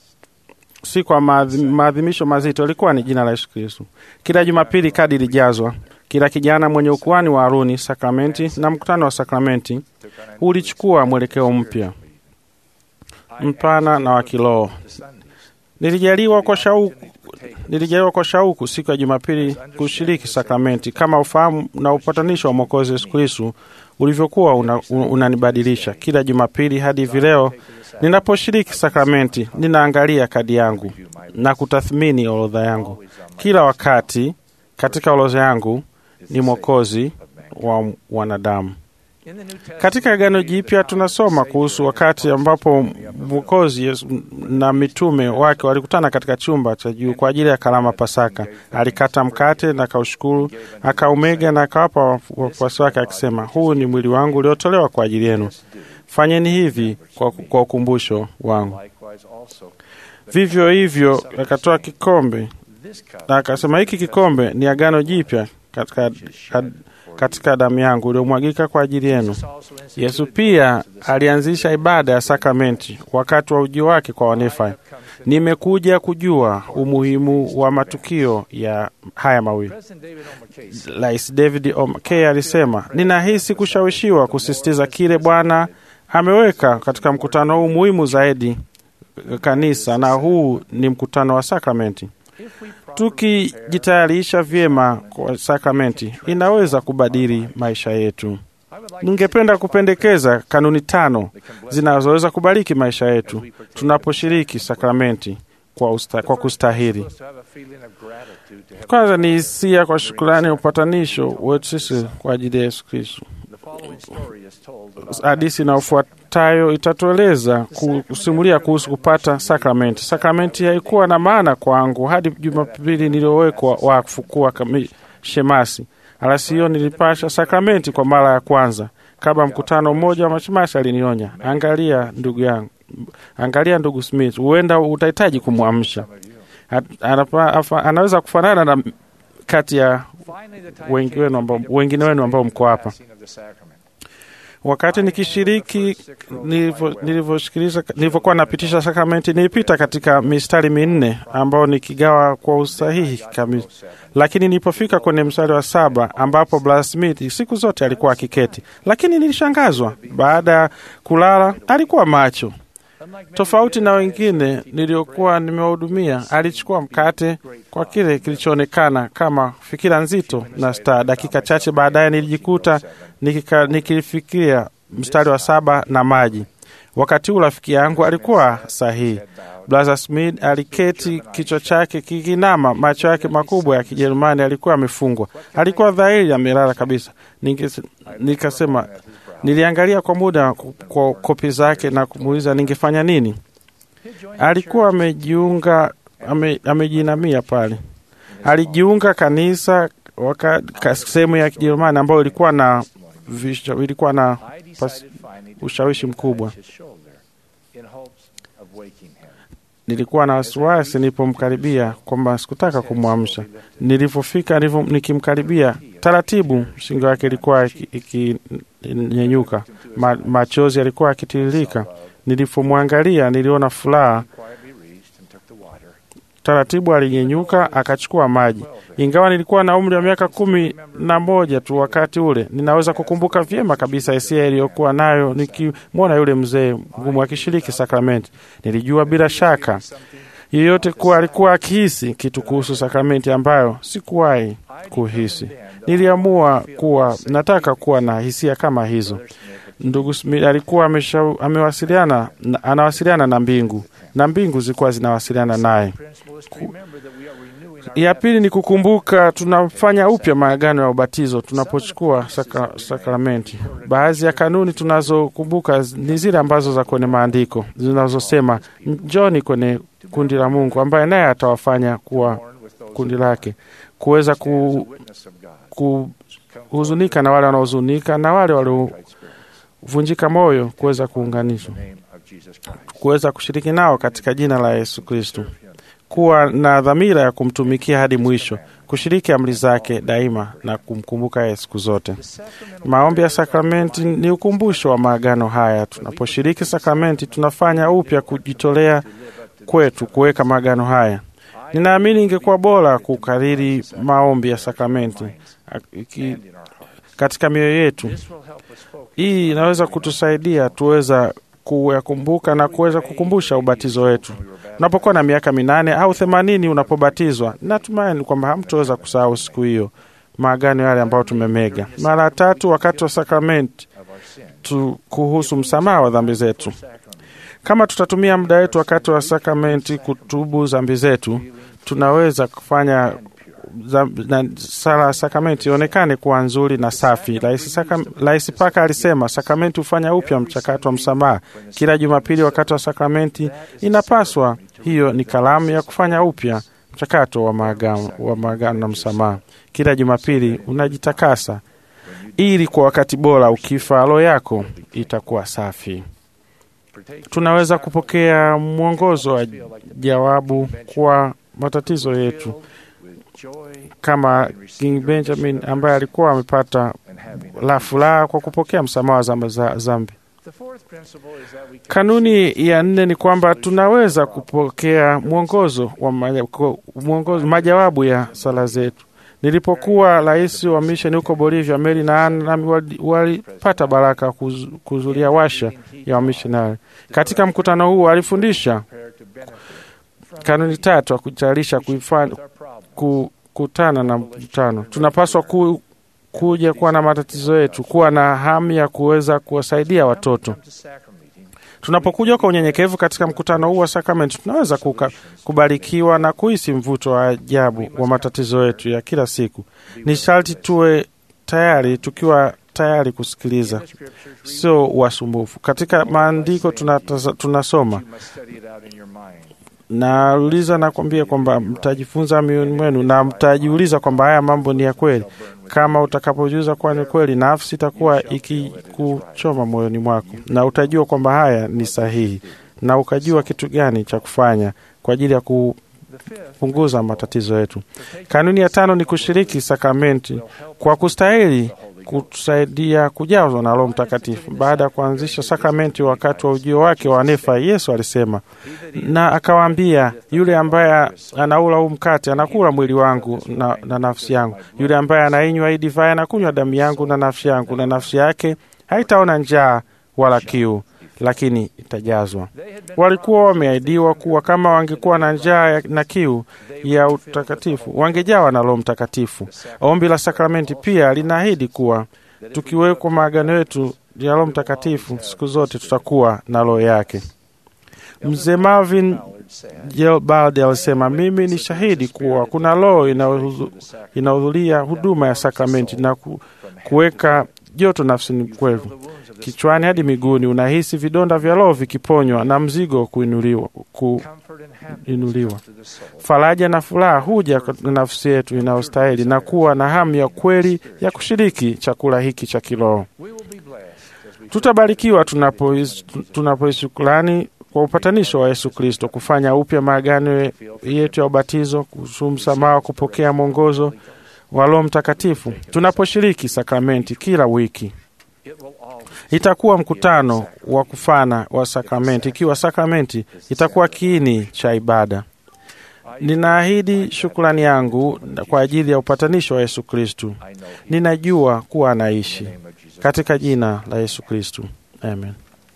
si kwa maadhi- maadhimisho mazito, ilikuwa ni jina la Yesu Kristo. Kila Jumapili kadi ilijazwa. Kila kijana mwenye ukuhani wa Haruni, sakramenti na mkutano wa sakramenti ulichukua mwelekeo mpya mpana na wa kiroho. Nilijaliwa kwa shauku nilijaliwa kwa shauku siku ya Jumapili kushiriki sakramenti kama ufahamu na upatanisho wa Mwokozi Yesu Kristu ulivyokuwa una- un- unanibadilisha kila Jumapili hadi hivi leo. Ninaposhiriki sakramenti, ninaangalia kadi yangu na kutathmini orodha yangu. Kila wakati katika orodha yangu ni Mwokozi wa wanadamu. Katika Agano Jipya tunasoma kuhusu wakati ambapo Mwokozi Yesu na mitume wake walikutana katika chumba cha juu kwa ajili ya karama Pasaka. Alikata mkate na akaushukuru, akaumega na akawapa wafu- wafuasi wake akisema, huu ni mwili wangu uliotolewa kwa ajili yenu, fanyeni hivi kwa, kwa ukumbusho wangu. Vivyo hivyo akatoa kikombe na akasema, hiki kikombe ni agano jipya katika, katika damu yangu iliyomwagika kwa ajili yenu. Yesu pia alianzisha ibada ya sakramenti wakati wa ujio wake kwa Wanefi. Nimekuja kujua umuhimu wa matukio ya haya mawili. Rais David O. McKay alisema, ninahisi kushawishiwa kusisitiza kile Bwana ameweka katika mkutano huu muhimu zaidi kanisa, na huu ni mkutano wa sakramenti. Tukijitayarisha vyema kwa sakramenti, inaweza kubadili maisha yetu. Ningependa kupendekeza kanuni tano zinazoweza kubariki maisha yetu tunaposhiriki sakramenti kwa, usta, kwa kustahili. Kwanza ni hisia kwa shukrani ya upatanisho wetu sisi kwa ajili ya Yesu Kristo. Hadisi inayofuatayo itatueleza kusimulia kuhusu kupata sakramenti. Sakramenti haikuwa na maana kwangu hadi Jumapili niliyowekwa wakfu kuwa shemasi. Alasio hiyo nilipasha sakramenti kwa mara ya kwanza. Kabla mkutano mmoja wa mashemasi alinionya, angalia ndugu yangu, angalia ndugu Smith, huenda utahitaji kumwamsha. Anaweza kufanana na kati ya wengi wenu ambao, wengine wenu ambao mko hapa. Wakati nikishiriki nilivyosikiliza, nilivyokuwa napitisha sakramenti, nilipita katika mistari minne ambao nikigawa kwa usahihi kabisa, lakini nilipofika kwenye mstari wa saba ambapo Brother Smith siku zote alikuwa akiketi, lakini nilishangazwa. Baada ya kulala alikuwa macho. Tofauti na wengine niliokuwa nimewahudumia, alichukua mkate kwa kile kilichoonekana kama fikira nzito na staa. Dakika chache baadaye nilijikuta nikika, nikilifikiria mstari wa saba na maji. Wakati huu rafiki yangu alikuwa sahihi. Blaza Smith aliketi, kichwa chake kikinama, macho yake makubwa ya Kijerumani alikuwa amefungwa, alikuwa dhahiri amelala kabisa. Ninge- Nikasema, niliangalia kwa muda kwa kopi zake na kumuuliza ningefanya nini. Alikuwa amejiunga, ame, amejinamia pale, alijiunga kanisa waka- ka- sehemu ya Kijerumani ambayo ilikuwa na visha- ilikuwa na pas, ushawishi mkubwa. Nilikuwa na wasiwasi nilipomkaribia kwamba sikutaka kumwamsha. Nilipofika nilivyo- nikimkaribia taratibu, shingo yake ilikuwa iki- ikinyenyuka, ma, machozi yalikuwa yakitiririka. Nilipomwangalia niliona furaha. Taratibu alinyenyuka akachukua maji. Ingawa nilikuwa na umri wa miaka kumi na moja tu wakati ule, ninaweza kukumbuka vyema kabisa hisia iliyokuwa nayo nikimwona yule mzee mgumu akishiriki sakramenti. Nilijua bila shaka yeyote kuwa alikuwa akihisi kitu kuhusu sakramenti ambayo sikuwahi kuhisi. Niliamua kuwa nataka kuwa na hisia kama hizo. Ndugu Smith alikuwa amesha, amewasiliana na- anawasiliana na mbingu na mbingu zilikuwa zinawasiliana naye. Ku- Ya pili ni kukumbuka tunafanya upya maagano ya ubatizo tunapochukua saka, sakramenti. Baadhi ya kanuni tunazokumbuka ni zile ambazo za kwenye maandiko zinazosema njoni kwenye kundi la Mungu ambaye naye atawafanya kuwa kundi lake, kuweza ku, kuhuzunika na wale wanaohuzunika na wale waliovunjika moyo kuweza kuunganishwa, kuweza kushiriki nao katika jina la Yesu Kristo, kuwa na dhamira ya kumtumikia hadi mwisho, kushiriki amri zake daima na kumkumbuka yeye siku zote. Maombi ya sakramenti ni ukumbusho wa maagano haya. Tunaposhiriki sakramenti, tunafanya upya kujitolea kwetu kuweka maagano haya. Ninaamini ingekuwa bora kukariri maombi ya sakramenti iki- katika mioyo yetu. Hii inaweza kutusaidia tuweza kuyakumbuka na kuweza kukumbusha ubatizo wetu. Unapokuwa na miaka minane au themanini unapobatizwa, natumaini kwamba hamtoweza kusahau siku hiyo maagano yale ambayo tumemega mara tatu wakati wa sakramenti tu kuhusu msamaha wa dhambi zetu. Kama tutatumia muda wetu wakati wa sakramenti kutubu dhambi zetu, tunaweza kufanya za- na sala ya sakramenti ionekane kuwa nzuri na safi. Rais Saka- Rais Paka alisema sakramenti hufanya upya mchakato wa msamaha. Kila Jumapili wakati wa sakramenti inapaswa, hiyo ni kalamu ya kufanya upya mchakato wa maagano wa maagano na msamaha. Kila Jumapili unajitakasa ili kwa wakati bora, ukifa roho yako itakuwa safi. Tunaweza kupokea mwongozo wa jawabu kwa matatizo yetu kama King Benjamin ambaye alikuwa amepata la furaha kwa kupokea msamaha wa zamba- za dhambi. Kanuni ya nne ni kwamba tunaweza kupokea mwongozo wa maja- ko- mwongozo, majawabu ya sala zetu. Nilipokuwa rais wa misheni huko Bolivia, Mary na Ann nami wali- walipata baraka kuz- kuhudhuria washa ya wamishonari. Katika mkutano huu alifundisha kanuni tatu ya kutayarisha kuifanya kukutana na mkutano. Tunapaswa ku, kuja kuwa na matatizo yetu, kuwa na hamu ya kuweza kuwasaidia watoto. Tunapokuja kwa unyenyekevu katika mkutano huu wa sakramenti, tunaweza kuka, kubarikiwa na kuhisi mvuto wa ajabu wa matatizo yetu ya kila siku. Ni sharti tuwe tayari, tukiwa tayari kusikiliza, sio wasumbufu. Katika maandiko tunataza- tunasoma nauliza nakwambia kwamba mtajifunza mioyoni mwenu na mtajiuliza kwamba haya mambo ni ya kweli. Kama utakapojuza kuwa ni kweli, nafsi itakuwa ikikuchoma moyoni mwako, na utajua kwamba haya ni sahihi, na ukajua kitu gani cha kufanya kwa ajili ya kupunguza matatizo yetu. Kanuni ya tano ni kushiriki sakramenti kwa kustahili kutusaidia kujazwa na Roho Mtakatifu. Baada ya kuanzisha sakramenti wakati wa ujio wake wa Nefa, Yesu alisema na akawaambia, yule ambaye anaula huu mkate anakula mwili wangu na, na nafsi yangu. Yule ambaye anainywa hii divai anakunywa damu yangu na nafsi yangu, na nafsi yake haitaona njaa wala kiu. lakini itajazwa. Walikuwa wameahidiwa kuwa kama wangekuwa na njaa ya- na kiu ya utakatifu wangejawa na Roho Mtakatifu. Ombi la sakramenti pia linaahidi kuwa tukiwekwa maagano yetu ya Roho Mtakatifu, siku zote tutakuwa na roho yake. Mzee Marvin Gelbald alisema, mimi ni shahidi kuwa kuna roho inayohudhu- inahudhuria huduma ya sakramenti na ku, kuweka joto nafsini kwetu, kichwani hadi miguuni. Unahisi vidonda vya roho vikiponywa na mzigo kuinuliwa, kuinuliwa. Faraja na furaha huja katika nafsi yetu inayostahili na kuwa na hamu ya kweli ya kushiriki chakula hiki cha kiroho. Tutabarikiwa tunapois- tunapoishukrani kwa upatanisho wa Yesu Kristo, kufanya upya maagano yetu ya ubatizo, kuhusu msamaha, kupokea mwongozo wa Roho Mtakatifu tunaposhiriki sakramenti kila wiki. Itakuwa mkutano wa kufana wa sakramenti, ikiwa sakramenti itakuwa kiini cha ibada. Ninaahidi shukrani yangu kwa ajili ya upatanisho wa Yesu Kristu. Ninajua kuwa anaishi katika jina la Yesu Kristu, amen.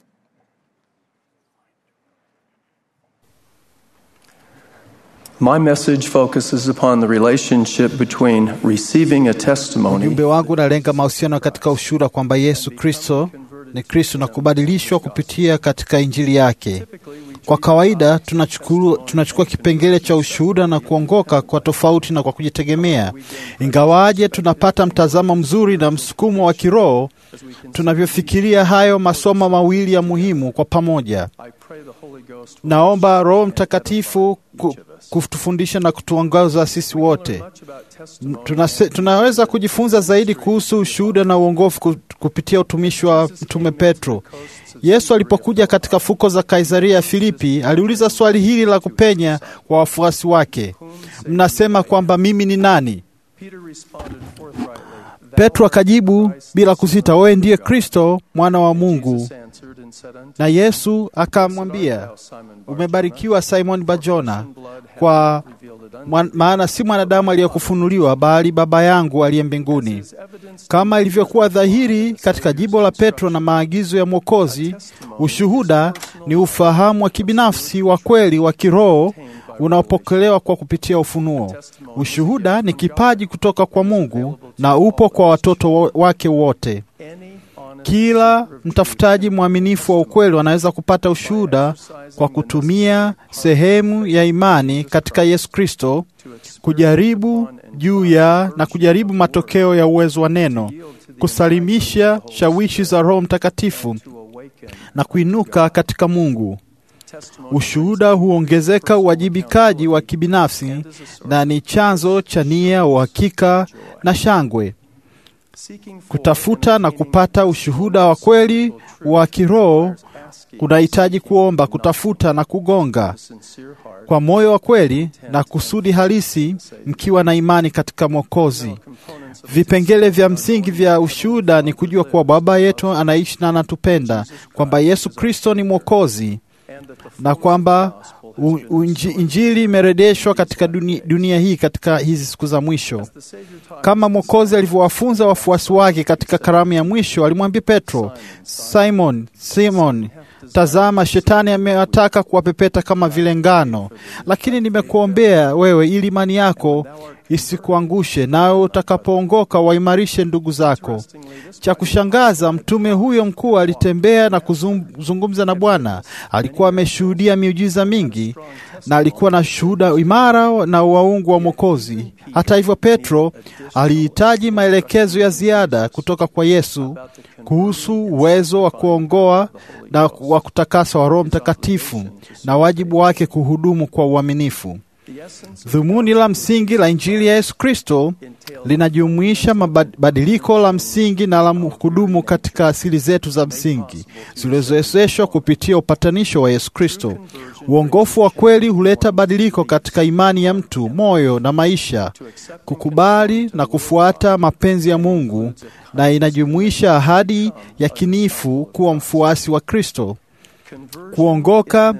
My message focuses upon the relationship between receiving a testimony Ujumbe wangu unalenga mahusiano katika ushuhuda kwamba Yesu Kristo ni Kristo na kubadilishwa kupitia katika injili yake. Kwa kawaida tunachukua, tunachukua kipengele cha ushuhuda na kuongoka kwa tofauti na kwa kujitegemea. Ingawaje tunapata mtazamo mzuri na msukumo wa kiroho tunavyofikiria hayo masomo mawili ya muhimu kwa pamoja. Naomba Roho Mtakatifu ku, kutufundisha na kutuongoza sisi wote. Tunase, tunaweza kujifunza zaidi kuhusu ushuhuda na uongofu ku- kupitia utumishi wa Mtume Petro. Yesu alipokuja katika fuko za Kaisaria ya Filipi, aliuliza swali hili la kupenya kwa wafuasi wake, mnasema kwamba mimi ni nani? Petro akajibu bila kusita, wewe ndiye Kristo mwana wa Mungu. Na Yesu akamwambia, umebarikiwa Simon Bajona, kwa mwan- maana si mwanadamu aliyekufunuliwa, bali Baba yangu aliye mbinguni. Kama ilivyokuwa dhahiri katika jibo la Petro na maagizo ya Mwokozi, ushuhuda ni ufahamu wa kibinafsi wa kweli wa kiroho unaopokelewa kwa kupitia ufunuo. Ushuhuda ni kipaji kutoka kwa Mungu na upo kwa watoto wo- wake wote. Kila mtafutaji mwaminifu wa ukweli anaweza kupata ushuhuda kwa kutumia sehemu ya imani katika Yesu Kristo, kujaribu juu ya na kujaribu matokeo ya uwezo wa neno, kusalimisha shawishi za Roho Mtakatifu na kuinuka katika Mungu. Ushuhuda huongezeka uwajibikaji wa kibinafsi na ni chanzo cha nia, uhakika na shangwe. Kutafuta na kupata ushuhuda wa kweli wa kiroho kunahitaji kuomba, kutafuta na kugonga kwa moyo wa kweli na kusudi halisi, mkiwa na imani katika Mwokozi. Vipengele vya msingi vya ushuhuda ni kujua kuwa Baba yetu anaishi na anatupenda, kwamba Yesu Kristo ni Mwokozi na kwamba u- unji- Injili imerejeshwa katika dunia, dunia hii katika hizi siku za mwisho, kama Mwokozi alivyowafunza wafuasi wake katika karamu ya mwisho. Alimwambia Petro, Simon, Simon, tazama, shetani amewataka kuwapepeta kama vile ngano, lakini nimekuombea wewe ili imani yako isikuangushe, nawe utakapoongoka waimarishe ndugu zako. Cha kushangaza, mtume huyo mkuu alitembea na kuzungumza na Bwana. Alikuwa ameshuhudia miujiza mingi na alikuwa na shuhuda imara na waungu wa Mwokozi. Hata hivyo, Petro alihitaji maelekezo ya ziada kutoka kwa Yesu kuhusu uwezo wa kuongoa na wa kutakasa wa Roho Mtakatifu na wajibu wake kuhudumu kwa uaminifu. Dhumuni la msingi la Injili ya Yesu Kristo linajumuisha mabadiliko la msingi na la kudumu katika asili zetu za msingi zilizowezeshwa kupitia upatanisho wa Yesu Kristo. Uongofu wa kweli huleta badiliko katika imani ya mtu, moyo na maisha, kukubali na kufuata mapenzi ya Mungu, na inajumuisha ahadi ya kinifu kuwa mfuasi wa Kristo. Kuongoka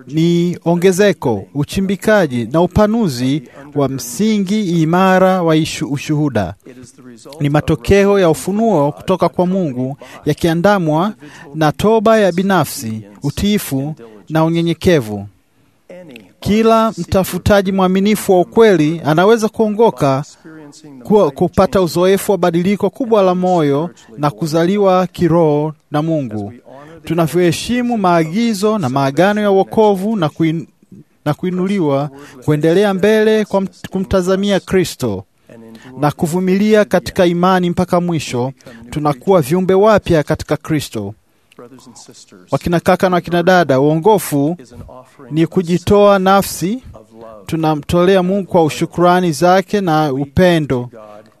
ni ongezeko, uchimbikaji na upanuzi wa msingi imara wa ishu, ushuhuda. Ni matokeo ya ufunuo kutoka kwa Mungu yakiandamwa na toba ya binafsi, utiifu na unyenyekevu. Kila mtafutaji mwaminifu wa ukweli anaweza kuongoka kuwa, kupata uzoefu wa badiliko kubwa la moyo na kuzaliwa kiroho na Mungu. Tunavyoheshimu maagizo na maagano ya wokovu na, kuin, na kuinuliwa kuendelea mbele kwa mt- kumtazamia Kristo na kuvumilia katika imani mpaka mwisho, tunakuwa viumbe wapya katika Kristo. Wakina kaka na wakina dada, uongofu ni kujitoa nafsi, tunamtolea Mungu kwa ushukrani zake na upendo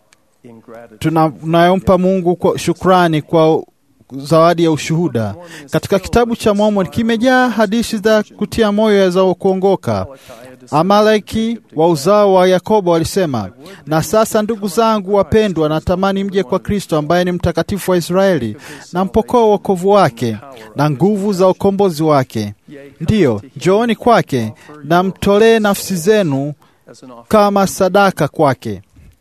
tunayompa Mungu kwa shukrani kwa zawadi ya ushuhuda. Katika kitabu cha Mormoni kimejaa hadithi za kutia moyo za kuongoka. Amaleki wa uzao wa Yakobo walisema, na sasa ndugu zangu wapendwa, natamani mje kwa Kristo ambaye ni mtakatifu wa Israeli, na mpokoo wokovu wake na nguvu za ukombozi wake. Ndiyo, njooni kwake na mtolee nafsi zenu kama sadaka kwake.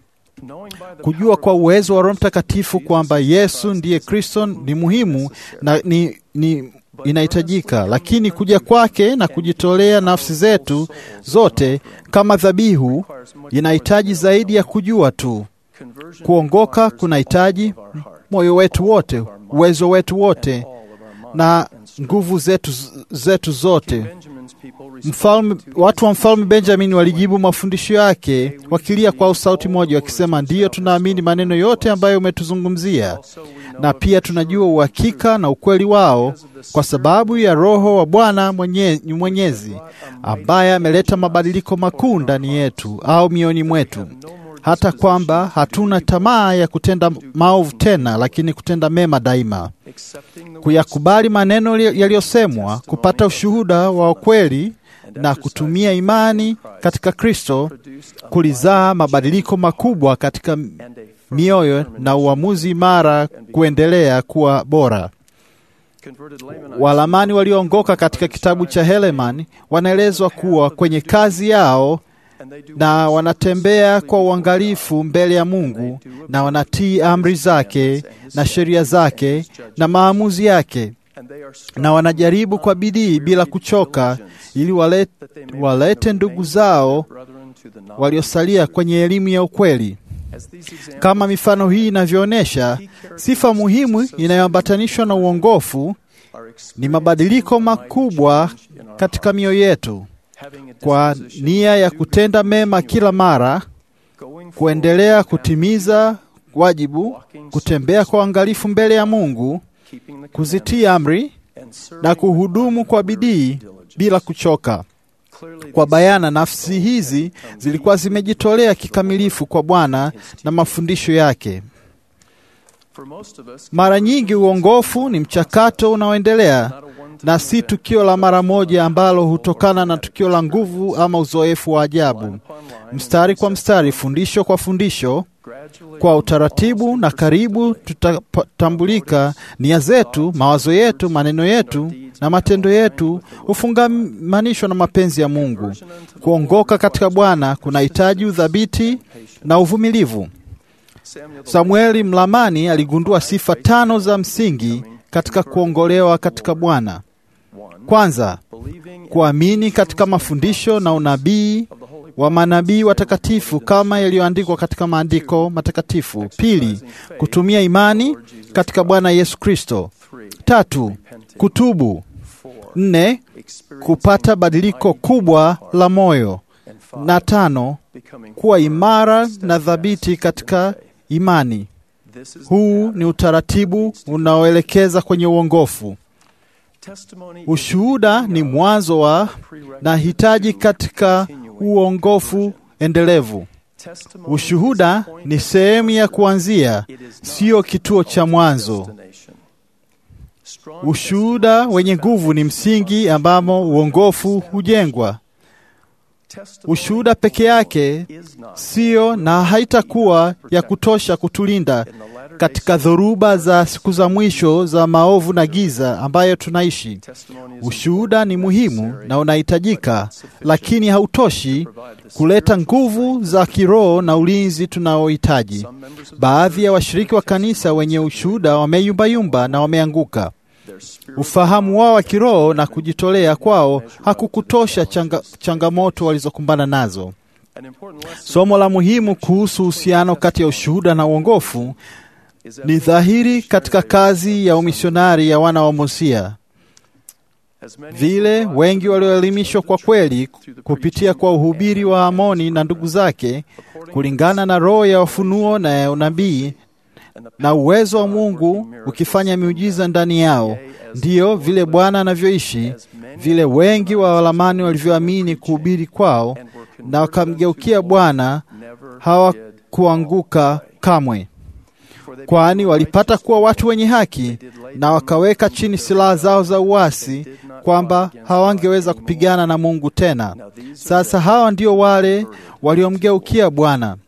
Kujua kwa uwezo wa Roho Mtakatifu kwamba Yesu ndiye Kristo ni muhimu na ni, ni inahitajika, lakini kuja kwake na kujitolea nafsi zetu zote kama dhabihu inahitaji zaidi ya kujua tu. Kuongoka kunahitaji moyo wetu wote, uwezo wetu wote na nguvu zetu, zetu zote. Mfalme, watu wa mfalme Benjamin walijibu mafundisho yake wakilia kwa sauti moja, wakisema, ndiyo, tunaamini maneno yote ambayo umetuzungumzia, na pia tunajua uhakika na ukweli wao kwa sababu ya Roho wa Bwana mwenye, Mwenyezi ambaye ameleta mabadiliko makuu ndani yetu au mioni mwetu, hata kwamba hatuna tamaa ya kutenda maovu tena, lakini kutenda mema daima, kuyakubali maneno yaliyosemwa, kupata ushuhuda wa ukweli na kutumia imani katika Kristo kulizaa mabadiliko makubwa katika mioyo na uamuzi imara kuendelea kuwa bora. Walamani walioongoka katika kitabu cha Helaman wanaelezwa kuwa kwenye kazi yao na wanatembea kwa uangalifu mbele ya Mungu na wanatii amri zake na sheria zake na maamuzi yake na wanajaribu kwa bidii bila kuchoka ili walete, walete ndugu zao waliosalia kwenye elimu ya ukweli. Kama mifano hii inavyoonyesha, sifa muhimu inayoambatanishwa na uongofu ni mabadiliko makubwa katika mioyo yetu, kwa nia ya kutenda mema kila mara, kuendelea kutimiza wajibu, kutembea kwa uangalifu mbele ya Mungu, kuzitii amri na kuhudumu kwa bidii bila kuchoka. Kwa bayana, nafsi hizi zilikuwa zimejitolea kikamilifu kwa Bwana na mafundisho yake. Mara nyingi uongofu ni mchakato unaoendelea na si tukio la mara moja ambalo hutokana na tukio la nguvu ama uzoefu wa ajabu. Mstari kwa mstari, fundisho kwa fundisho, kwa utaratibu na karibu, tutatambulika nia zetu, mawazo yetu, maneno yetu na matendo yetu hufungamanishwa na mapenzi ya Mungu. Kuongoka katika Bwana kunahitaji udhabiti na uvumilivu. Samueli Mlamani aligundua sifa tano za msingi katika kuongolewa katika Bwana. Kwanza, kuamini katika mafundisho na unabii wa manabii watakatifu kama yaliyoandikwa katika maandiko matakatifu. Pili, kutumia imani katika Bwana Yesu Kristo. Tatu, kutubu. Nne, kupata badiliko kubwa la moyo, na tano, kuwa imara na thabiti katika imani. Huu ni utaratibu unaoelekeza kwenye uongofu. Ushuhuda ni mwanzo wa na hitaji katika uongofu endelevu. Ushuhuda ni sehemu ya kuanzia, sio kituo cha mwanzo. Ushuhuda wenye nguvu ni msingi ambamo uongofu hujengwa. Ushuhuda peke yake siyo na haitakuwa ya kutosha kutulinda katika dhoruba za siku za mwisho za maovu na giza ambayo tunaishi. Ushuhuda ni muhimu na unahitajika, lakini hautoshi kuleta nguvu za kiroho na ulinzi tunaohitaji. Baadhi ya washiriki wa kanisa wenye ushuhuda wameyumbayumba na wameanguka. Ufahamu wao wa kiroho na kujitolea kwao hakukutosha changa, changamoto walizokumbana nazo. Somo la muhimu kuhusu uhusiano kati ya ushuhuda na uongofu ni dhahiri katika kazi ya umisionari ya wana wa Mosia. Vile wengi walioelimishwa kwa kweli kupitia kwa uhubiri wa Amoni na ndugu zake, kulingana na roho ya ufunuo na ya unabii na uwezo wa Mungu ukifanya miujiza ndani yao, ndiyo vile Bwana anavyoishi, vile wengi wa walamani walivyoamini kuhubiri kwao na wakamgeukia Bwana hawakuanguka kamwe, kwani walipata kuwa watu wenye haki na wakaweka chini silaha zao za uasi, kwamba hawangeweza kupigana na Mungu tena. Sasa hawa ndio wale waliomgeukia Bwana.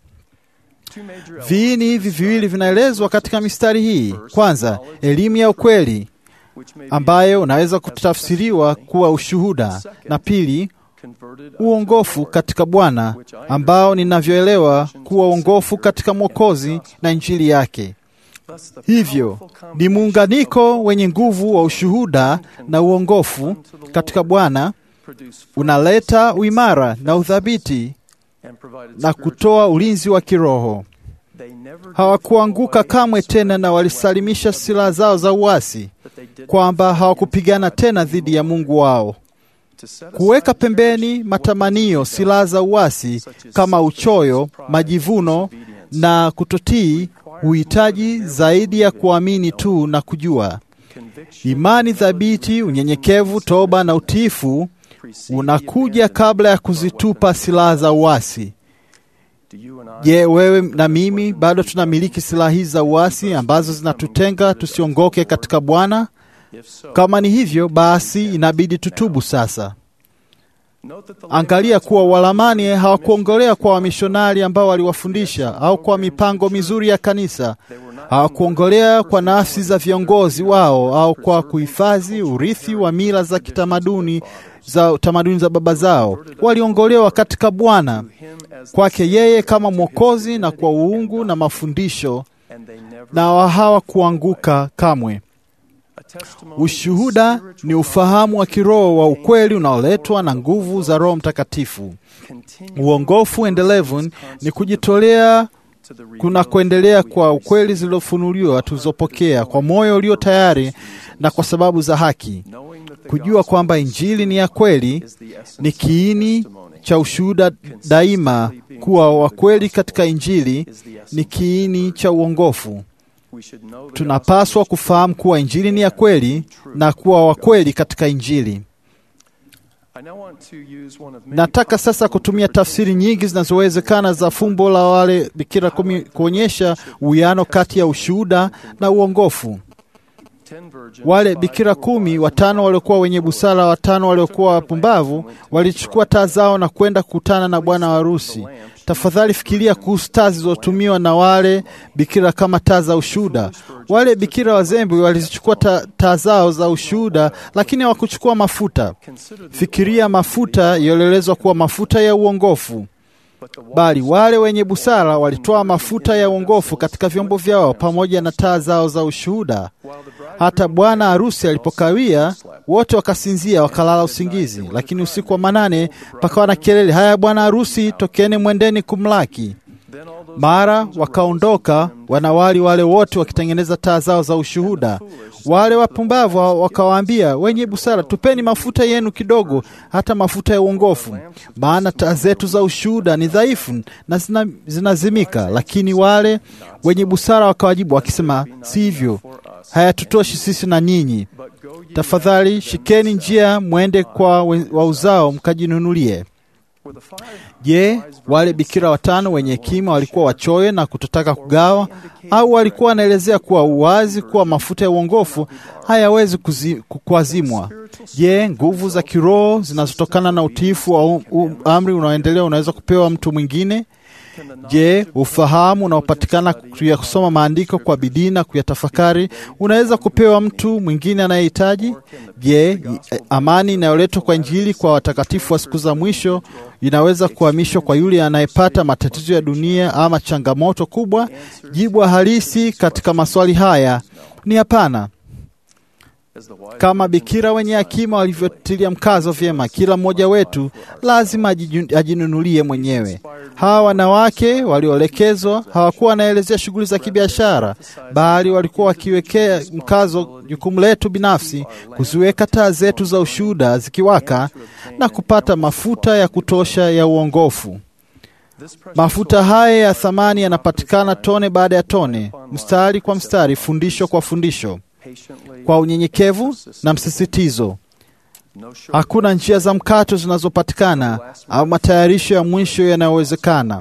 Viini hivi viwili vinaelezwa katika mistari hii. Kwanza, elimu ya ukweli ambayo unaweza kutafsiriwa kuwa ushuhuda, na pili, uongofu katika Bwana ambao ninavyoelewa kuwa uongofu katika Mwokozi na Injili yake. Hivyo ni muunganiko wenye nguvu wa ushuhuda na uongofu katika Bwana unaleta uimara na uthabiti na kutoa ulinzi wa kiroho. Hawakuanguka kamwe tena, na walisalimisha silaha zao za uasi, kwamba hawakupigana tena dhidi ya Mungu wao. Kuweka pembeni matamanio, silaha za uasi kama uchoyo, majivuno na kutotii huhitaji zaidi ya kuamini tu na kujua. Imani thabiti, unyenyekevu, toba na utiifu unakuja kabla ya kuzitupa silaha za uasi. Je, wewe na mimi bado tunamiliki silaha hizi za uasi ambazo zinatutenga tusiongoke katika Bwana? Kama ni hivyo, basi inabidi tutubu sasa. Angalia kuwa Walamani hawakuongolea kwa wamishonari ambao waliwafundisha au kwa mipango mizuri ya kanisa. Hawakuongolea kwa nafsi za viongozi wao au kwa kuhifadhi urithi wa mila za kitamaduni za tamaduni za baba zao. Waliongolewa katika Bwana, kwake yeye kama Mwokozi, na kwa uungu na mafundisho, na hawakuanguka kamwe. Ushuhuda ni ufahamu wa kiroho wa ukweli unaoletwa na nguvu za Roho Mtakatifu. Uongofu endelevu ni kujitolea kuna kuendelea kwa ukweli zilizofunuliwa tulizopokea kwa moyo ulio tayari na kwa sababu za haki. Kujua kwamba Injili ni ya kweli ni kiini cha ushuhuda daima. Kuwa wa kweli katika Injili ni kiini cha uongofu. Tunapaswa kufahamu kuwa Injili ni ya kweli na kuwa wa kweli katika Injili. Nataka sasa kutumia tafsiri nyingi zinazowezekana za fumbo la wale bikira kumi kuonyesha uwiano kati ya ushuhuda na uongofu. Wale bikira kumi, watano waliokuwa wenye busara, watano waliokuwa wapumbavu, walichukua taa zao na kwenda kukutana na bwana wa harusi. Tafadhali fikiria kuhusu taa zilizotumiwa na wale bikira kama taa za ushuhuda. Wale bikira wazembe walizichukua taa zao za ushuhuda, lakini hawakuchukua mafuta. Fikiria mafuta yaliyoelezwa kuwa mafuta ya uongofu, bali wale wenye busara walitoa mafuta ya uongofu katika vyombo vyao pamoja na taa zao za ushuhuda. Hata bwana harusi alipokawia, wote wakasinzia, wakalala usingizi. Lakini usiku wa manane pakawa na kelele, haya, bwana harusi, tokeni, mwendeni kumlaki. Mara wakaondoka wanawali wale wote wakitengeneza taa zao za ushuhuda. Wale wapumbavu wakawaambia wenye busara, tupeni mafuta yenu kidogo, hata mafuta ya uongofu, maana taa zetu za ushuhuda ni dhaifu na zina, zinazimika. Lakini wale wenye busara wakawajibu wakisema, si hivyo, hayatutoshi sisi na ninyi. Tafadhali shikeni njia, mwende kwa wauzao mkajinunulie. Je, wale bikira watano wenye hekima walikuwa wachoyo na kutotaka kugawa, au walikuwa wanaelezea kuwa uwazi kuwa mafuta ya uongofu hayawezi kuzi- ku- kuazimwa? Je, nguvu za kiroho zinazotokana na utiifu wa um- um- amri unaoendelea unaweza kupewa mtu mwingine? Je, ufahamu unaopatikana ya kusoma maandiko kwa bidii na kuyatafakari unaweza kupewa mtu mwingine anayehitaji? Je, i- amani inayoletwa kwa Injili kwa watakatifu wa siku za mwisho inaweza kuhamishwa kwa yule anayepata matatizo ya dunia ama changamoto kubwa? Jibu halisi katika maswali haya ni hapana. Kama bikira wenye hekima walivyotilia mkazo vyema, kila mmoja wetu lazima ajiju- ajinunulie mwenyewe. Hawa wanawake walioelekezwa hawakuwa wanaelezea shughuli za kibiashara, bali walikuwa wakiwekea mkazo jukumu letu binafsi, kuziweka taa zetu za ushuhuda zikiwaka na kupata mafuta ya kutosha ya uongofu. Mafuta haya ya thamani yanapatikana tone baada ya tone, mstari kwa mstari, fundisho kwa fundisho kwa unyenyekevu na msisitizo. Hakuna njia za mkato zinazopatikana au matayarisho ya mwisho yanayowezekana.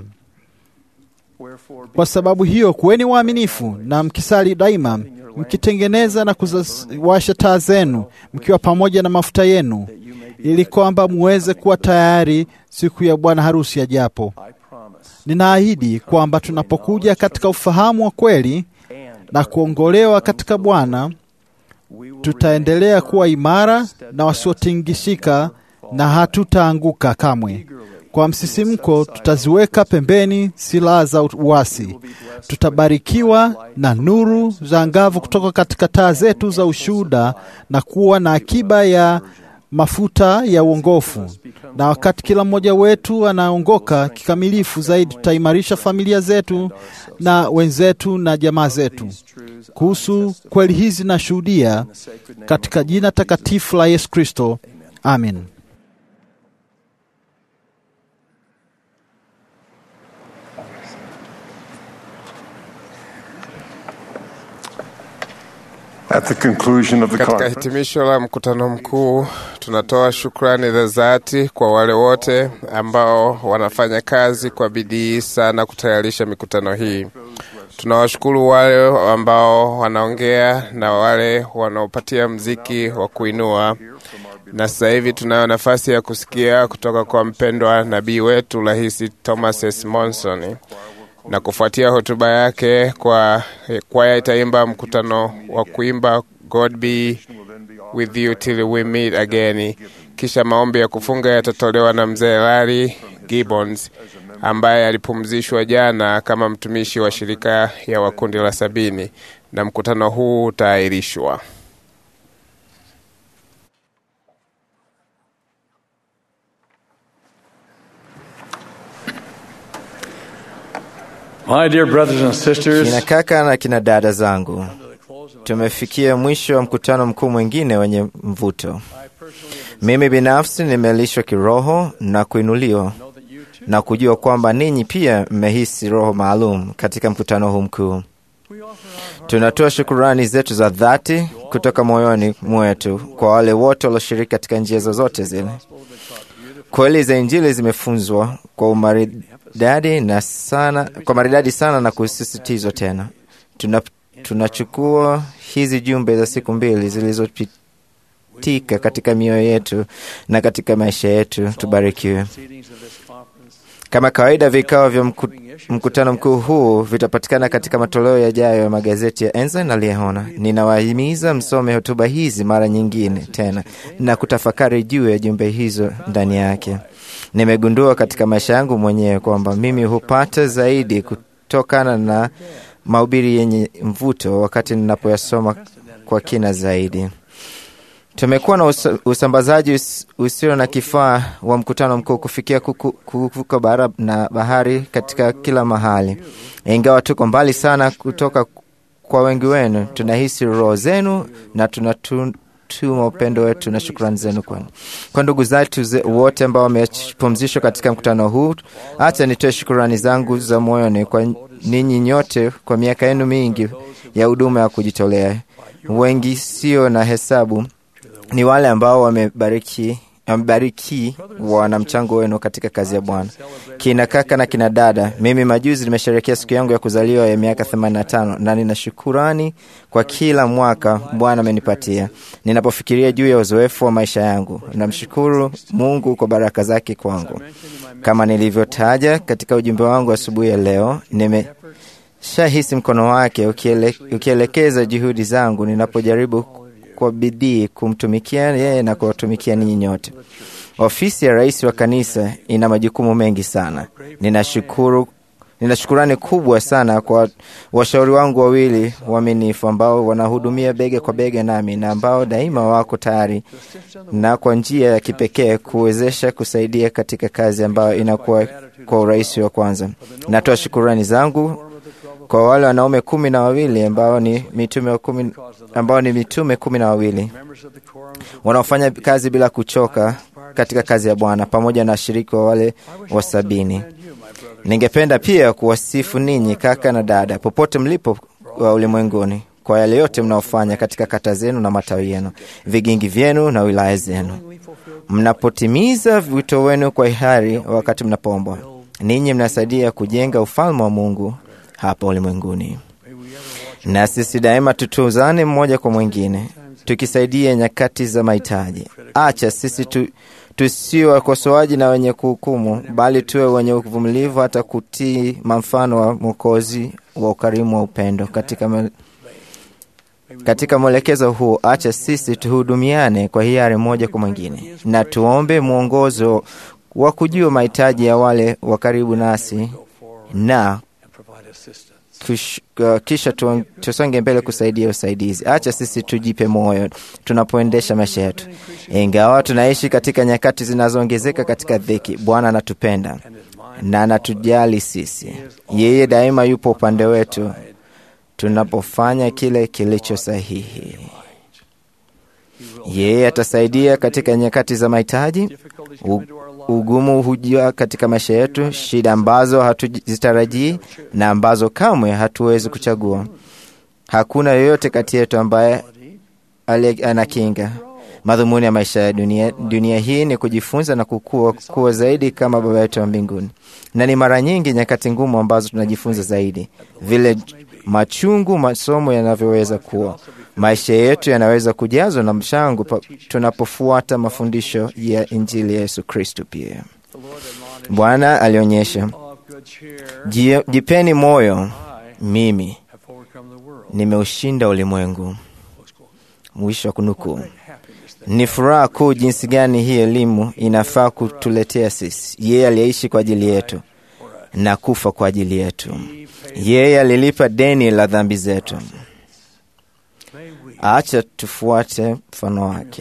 Kwa sababu hiyo, kuweni waaminifu na mkisali daima, mkitengeneza na kuwasha taa zenu, mkiwa pamoja na mafuta yenu, ili kwamba muweze kuwa tayari siku ya bwana harusi ajapo. Ninaahidi kwamba tunapokuja katika ufahamu wa kweli na kuongolewa katika Bwana, tutaendelea kuwa imara na wasiotingishika na hatutaanguka kamwe. Kwa msisimko, tutaziweka pembeni silaha za uasi. Tutabarikiwa na nuru za angavu kutoka katika taa zetu za ushuhuda na kuwa na akiba ya mafuta ya uongofu. Na wakati kila mmoja wetu anaongoka kikamilifu zaidi, tutaimarisha familia zetu na wenzetu na jamaa zetu. Kuhusu kweli hizi nashuhudia katika jina takatifu la Yesu Kristo, amin. At the conclusion of the Katika conference, hitimisho la mkutano mkuu, tunatoa shukrani za dhati kwa wale wote ambao wanafanya kazi kwa bidii sana kutayarisha mikutano hii. Tunawashukuru wale ambao wanaongea na wale wanaopatia mziki wa kuinua, na sasa hivi tunayo nafasi ya kusikia kutoka kwa mpendwa nabii wetu Rahisi Thomas S. Monson na kufuatia hotuba yake kwa kwaya itaimba mkutano wa kuimba God be with you till we meet again. Kisha maombi ya kufunga yatatolewa na mzee Larry Gibbons ambaye alipumzishwa jana kama mtumishi wa shirika ya wakundi la sabini, na mkutano huu utaahirishwa. My dear brothers and sisters, Kina kaka na kina dada zangu, tumefikia mwisho wa mkutano mkuu mwingine wenye mvuto. Mimi binafsi nimelishwa kiroho na kuinuliwa na kujua kwamba ninyi pia mmehisi roho maalum katika mkutano huu mkuu. Tunatoa shukurani zetu za dhati kutoka moyoni mwetu kwa wale wote walioshiriki katika njia zozote zile. Kweli za Injili zimefunzwa kwa umaridadi na sana, kwa maridadi sana na kusisitizwa tena. Tuna, tunachukua hizi jumbe za siku mbili zilizopitika katika mioyo yetu na katika maisha yetu. Tubarikiwe. Kama kawaida, vikao vya mku, mkutano mkuu huu vitapatikana katika matoleo yajayo ya magazeti ya Ensign na Liehona. Ninawahimiza msome hotuba hizi mara nyingine tena na kutafakari juu ya jumbe hizo ndani yake. Nimegundua katika maisha yangu mwenyewe kwamba mimi hupata zaidi kutokana na mahubiri yenye mvuto wakati ninapoyasoma kwa kina zaidi. Tumekuwa na usa, usambazaji us, usio na kifaa wa mkutano mkuu kufikia kuku- kuvuka bara na bahari katika kila mahali. Ingawa tuko mbali sana kutoka kwa wengi wenu, tunahisi roho zenu na tunatuma upendo wetu na shukrani zenu kwenu. Kwa ndugu zetu ze- wote ambao wamepumzishwa katika mkutano huu, hata nitoe shukrani zangu za moyoni kwa ninyi nyote kwa miaka yenu mingi ya huduma ya kujitolea. Wengi sio na hesabu ni wale ambao wamebariki amebariki wana mchango wenu katika kazi ya Bwana. Kina kaka na kina dada, mimi majuzi nimesherehekea siku yangu ya kuzaliwa ya miaka 85 na nina shukurani kwa kila mwaka Bwana amenipatia. Ninapofikiria juu ya uzoefu wa maisha yangu, namshukuru Mungu kwa baraka zake kwangu. Kama nilivyotaja katika ujumbe wangu asubuhi ya leo, nimeshahisi mkono wake ukiele, ukielekeza juhudi zangu ninapojaribu kwa bidii kumtumikia yeye na kuwatumikia ninyi nyote. Ofisi ya rais wa kanisa ina majukumu mengi sana. Ninashukuru nina shukurani kubwa sana kwa washauri wangu wawili waaminifu ambao wanahudumia bega kwa bega nami na ambao daima wako tayari na kwa njia ya kipekee kuwezesha kusaidia katika kazi ambayo inakuwa kwa urahisi wa kwanza. Natoa shukurani zangu kwa wale wanaume kumi na wawili ambao ni mitume wa kumi, ambao ni mitume kumi na wawili wanaofanya kazi bila kuchoka katika kazi ya Bwana pamoja na washiriki wa wale wa sabini. Ningependa pia kuwasifu ninyi kaka na dada popote mlipo wa ulimwenguni kwa yale yote mnaofanya katika kata zenu na matawi yenu, vigingi vyenu na wilaya zenu, mnapotimiza wito wenu kwa hiari wakati mnapoombwa. Ninyi mnasaidia kujenga ufalme wa Mungu hapa ulimwenguni, na sisi daima tutuzane mmoja kwa mwingine, tukisaidia nyakati za mahitaji. Acha sisi tu, tusio wakosoaji na wenye kuhukumu, bali tuwe wenye uvumilivu hata kutii mfano wa Mwokozi wa ukarimu wa upendo katika me, katika mwelekezo huu, acha sisi tuhudumiane kwa hiari mmoja kwa mwingine, na tuombe mwongozo wa kujua mahitaji ya wale wa karibu nasi na Kish, uh, kisha tu, tusonge mbele kusaidia usaidizi. Acha sisi tujipe moyo tunapoendesha maisha yetu, ingawa tunaishi katika nyakati zinazoongezeka katika dhiki. Bwana anatupenda na anatujali sisi. Yeye daima yupo upande wetu tunapofanya kile kilicho sahihi. Yeye atasaidia katika nyakati za mahitaji. Ugumu hujia katika maisha yetu, shida ambazo hatuzitarajii na ambazo kamwe hatuwezi kuchagua. Hakuna yoyote kati yetu ambaye anakinga. Madhumuni ya maisha ya dunia, dunia hii ni kujifunza na kukua, kuwa zaidi kama Baba yetu wa mbinguni, na ni mara nyingi nyakati ngumu ambazo tunajifunza zaidi, vile machungu masomo yanavyoweza kuwa. Maisha yetu yanaweza kujazwa na mshango tunapofuata mafundisho ya Injili ya Yesu Kristo. Pia Bwana alionyesha, jipeni moyo, mimi nimeushinda ulimwengu. Mwisho wa kunukuu. Ni furaha kuu jinsi gani hii elimu inafaa kutuletea sisi. Yeye aliyeishi kwa ajili yetu na kufa kwa ajili yetu. Yeye alilipa deni la dhambi zetu. Acha tufuate mfano wake.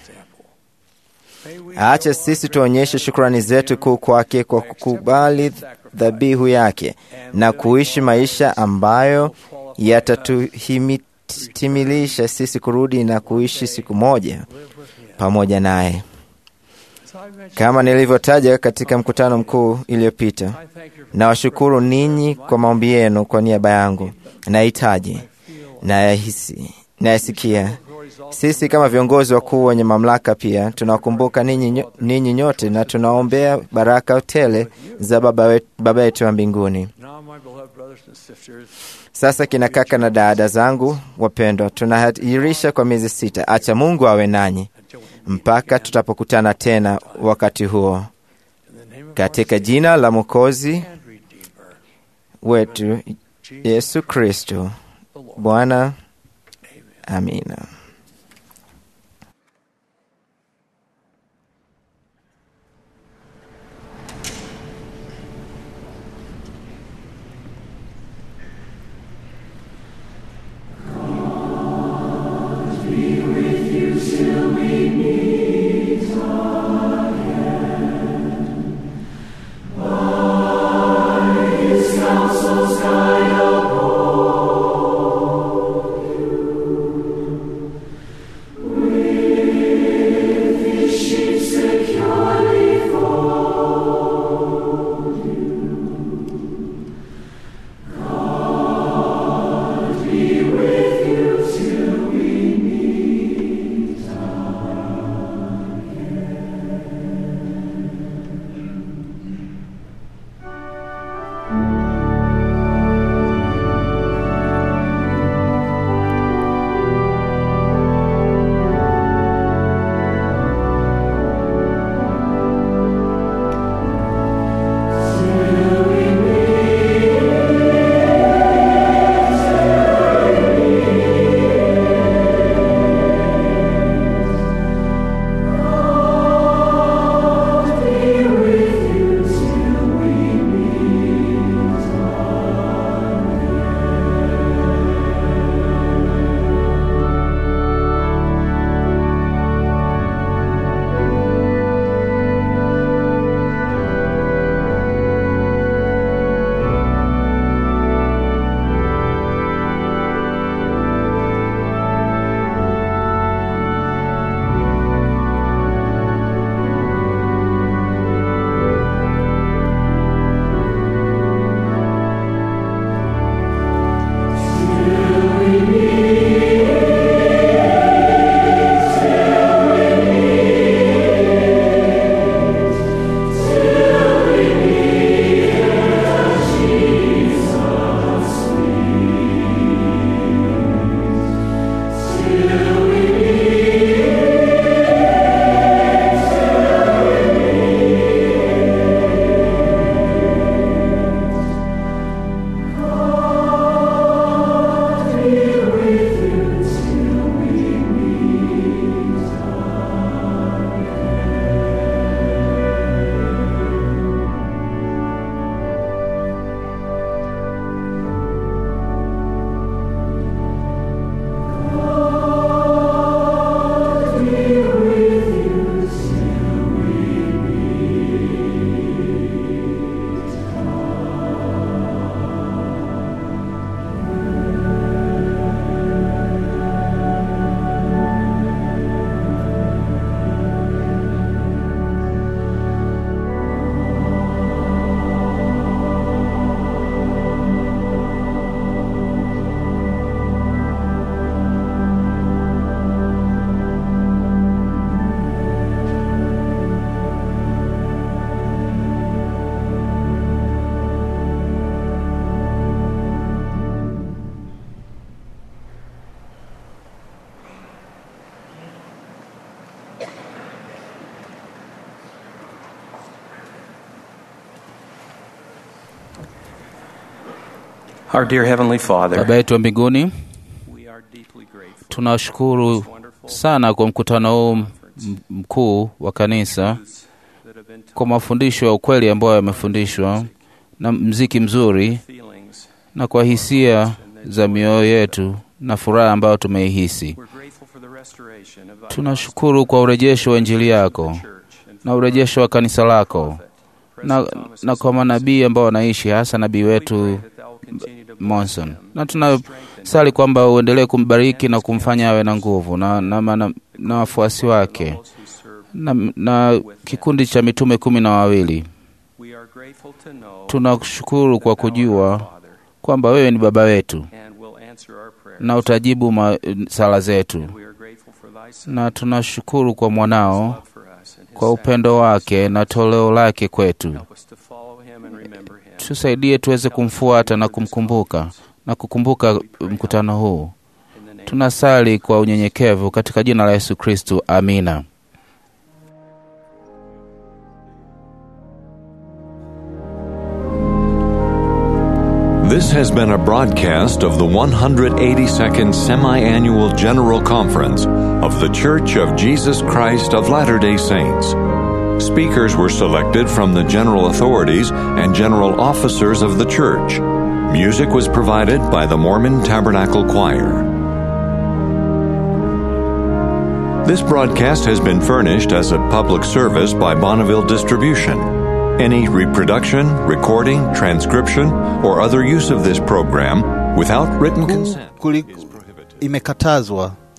Acha sisi tuonyeshe shukrani zetu kuu kwake kwa kukubali dhabihu yake na kuishi maisha ambayo yatatutimilisha sisi kurudi na kuishi siku moja pamoja naye. Kama nilivyotaja katika mkutano mkuu iliyopita, nawashukuru ninyi kwa maombi yenu kwa niaba yangu. Nahitaji nayahisi nayasikia. Sisi kama viongozi wakuu wenye mamlaka pia tunawakumbuka ninyi, ninyi nyote na tunaombea baraka tele za Baba yetu wa mbinguni. Sasa kina kaka na dada zangu wapendwa, tunahairisha kwa miezi sita. Acha Mungu awe nanyi mpaka tutapokutana tena wakati huo, katika jina la Mwokozi wetu Yesu Kristo Bwana. Amina. Our dear Heavenly Father, Baba yetu wa mbinguni, tunashukuru sana kwa mkutano huu m- mkuu wa kanisa, kwa mafundisho ya ukweli ambayo yamefundishwa na mziki mzuri na kwa hisia za mioyo yetu na furaha ambayo tumeihisi. Tunashukuru kwa urejesho wa Injili yako na urejesho wa kanisa lako na, na kwa manabii ambao wanaishi hasa nabii wetu Monson, na tunasali kwamba uendelee kumbariki na kumfanya awe na nguvu na, na, na, na wafuasi wake na, na kikundi cha mitume kumi na wawili. Tunashukuru kwa kujua kwamba wewe ni baba wetu na utajibu ma, sala zetu, na tunashukuru kwa mwanao kwa upendo wake na toleo lake kwetu. Tusaidie tuweze kumfuata na kumkumbuka na kukumbuka mkutano huu. Tunasali kwa unyenyekevu katika jina la Yesu Kristu, amina. This has been a broadcast of the 182nd Semi Annual General Conference of The Church of Jesus Christ of Latter day Saints. Speakers were selected from the general authorities and general officers of the church. Music was provided by the Mormon Tabernacle Choir. This broadcast has been furnished as a public service by Bonneville Distribution. Any reproduction, recording, transcription, or other use of this program without written consent Kuli, imekatazwa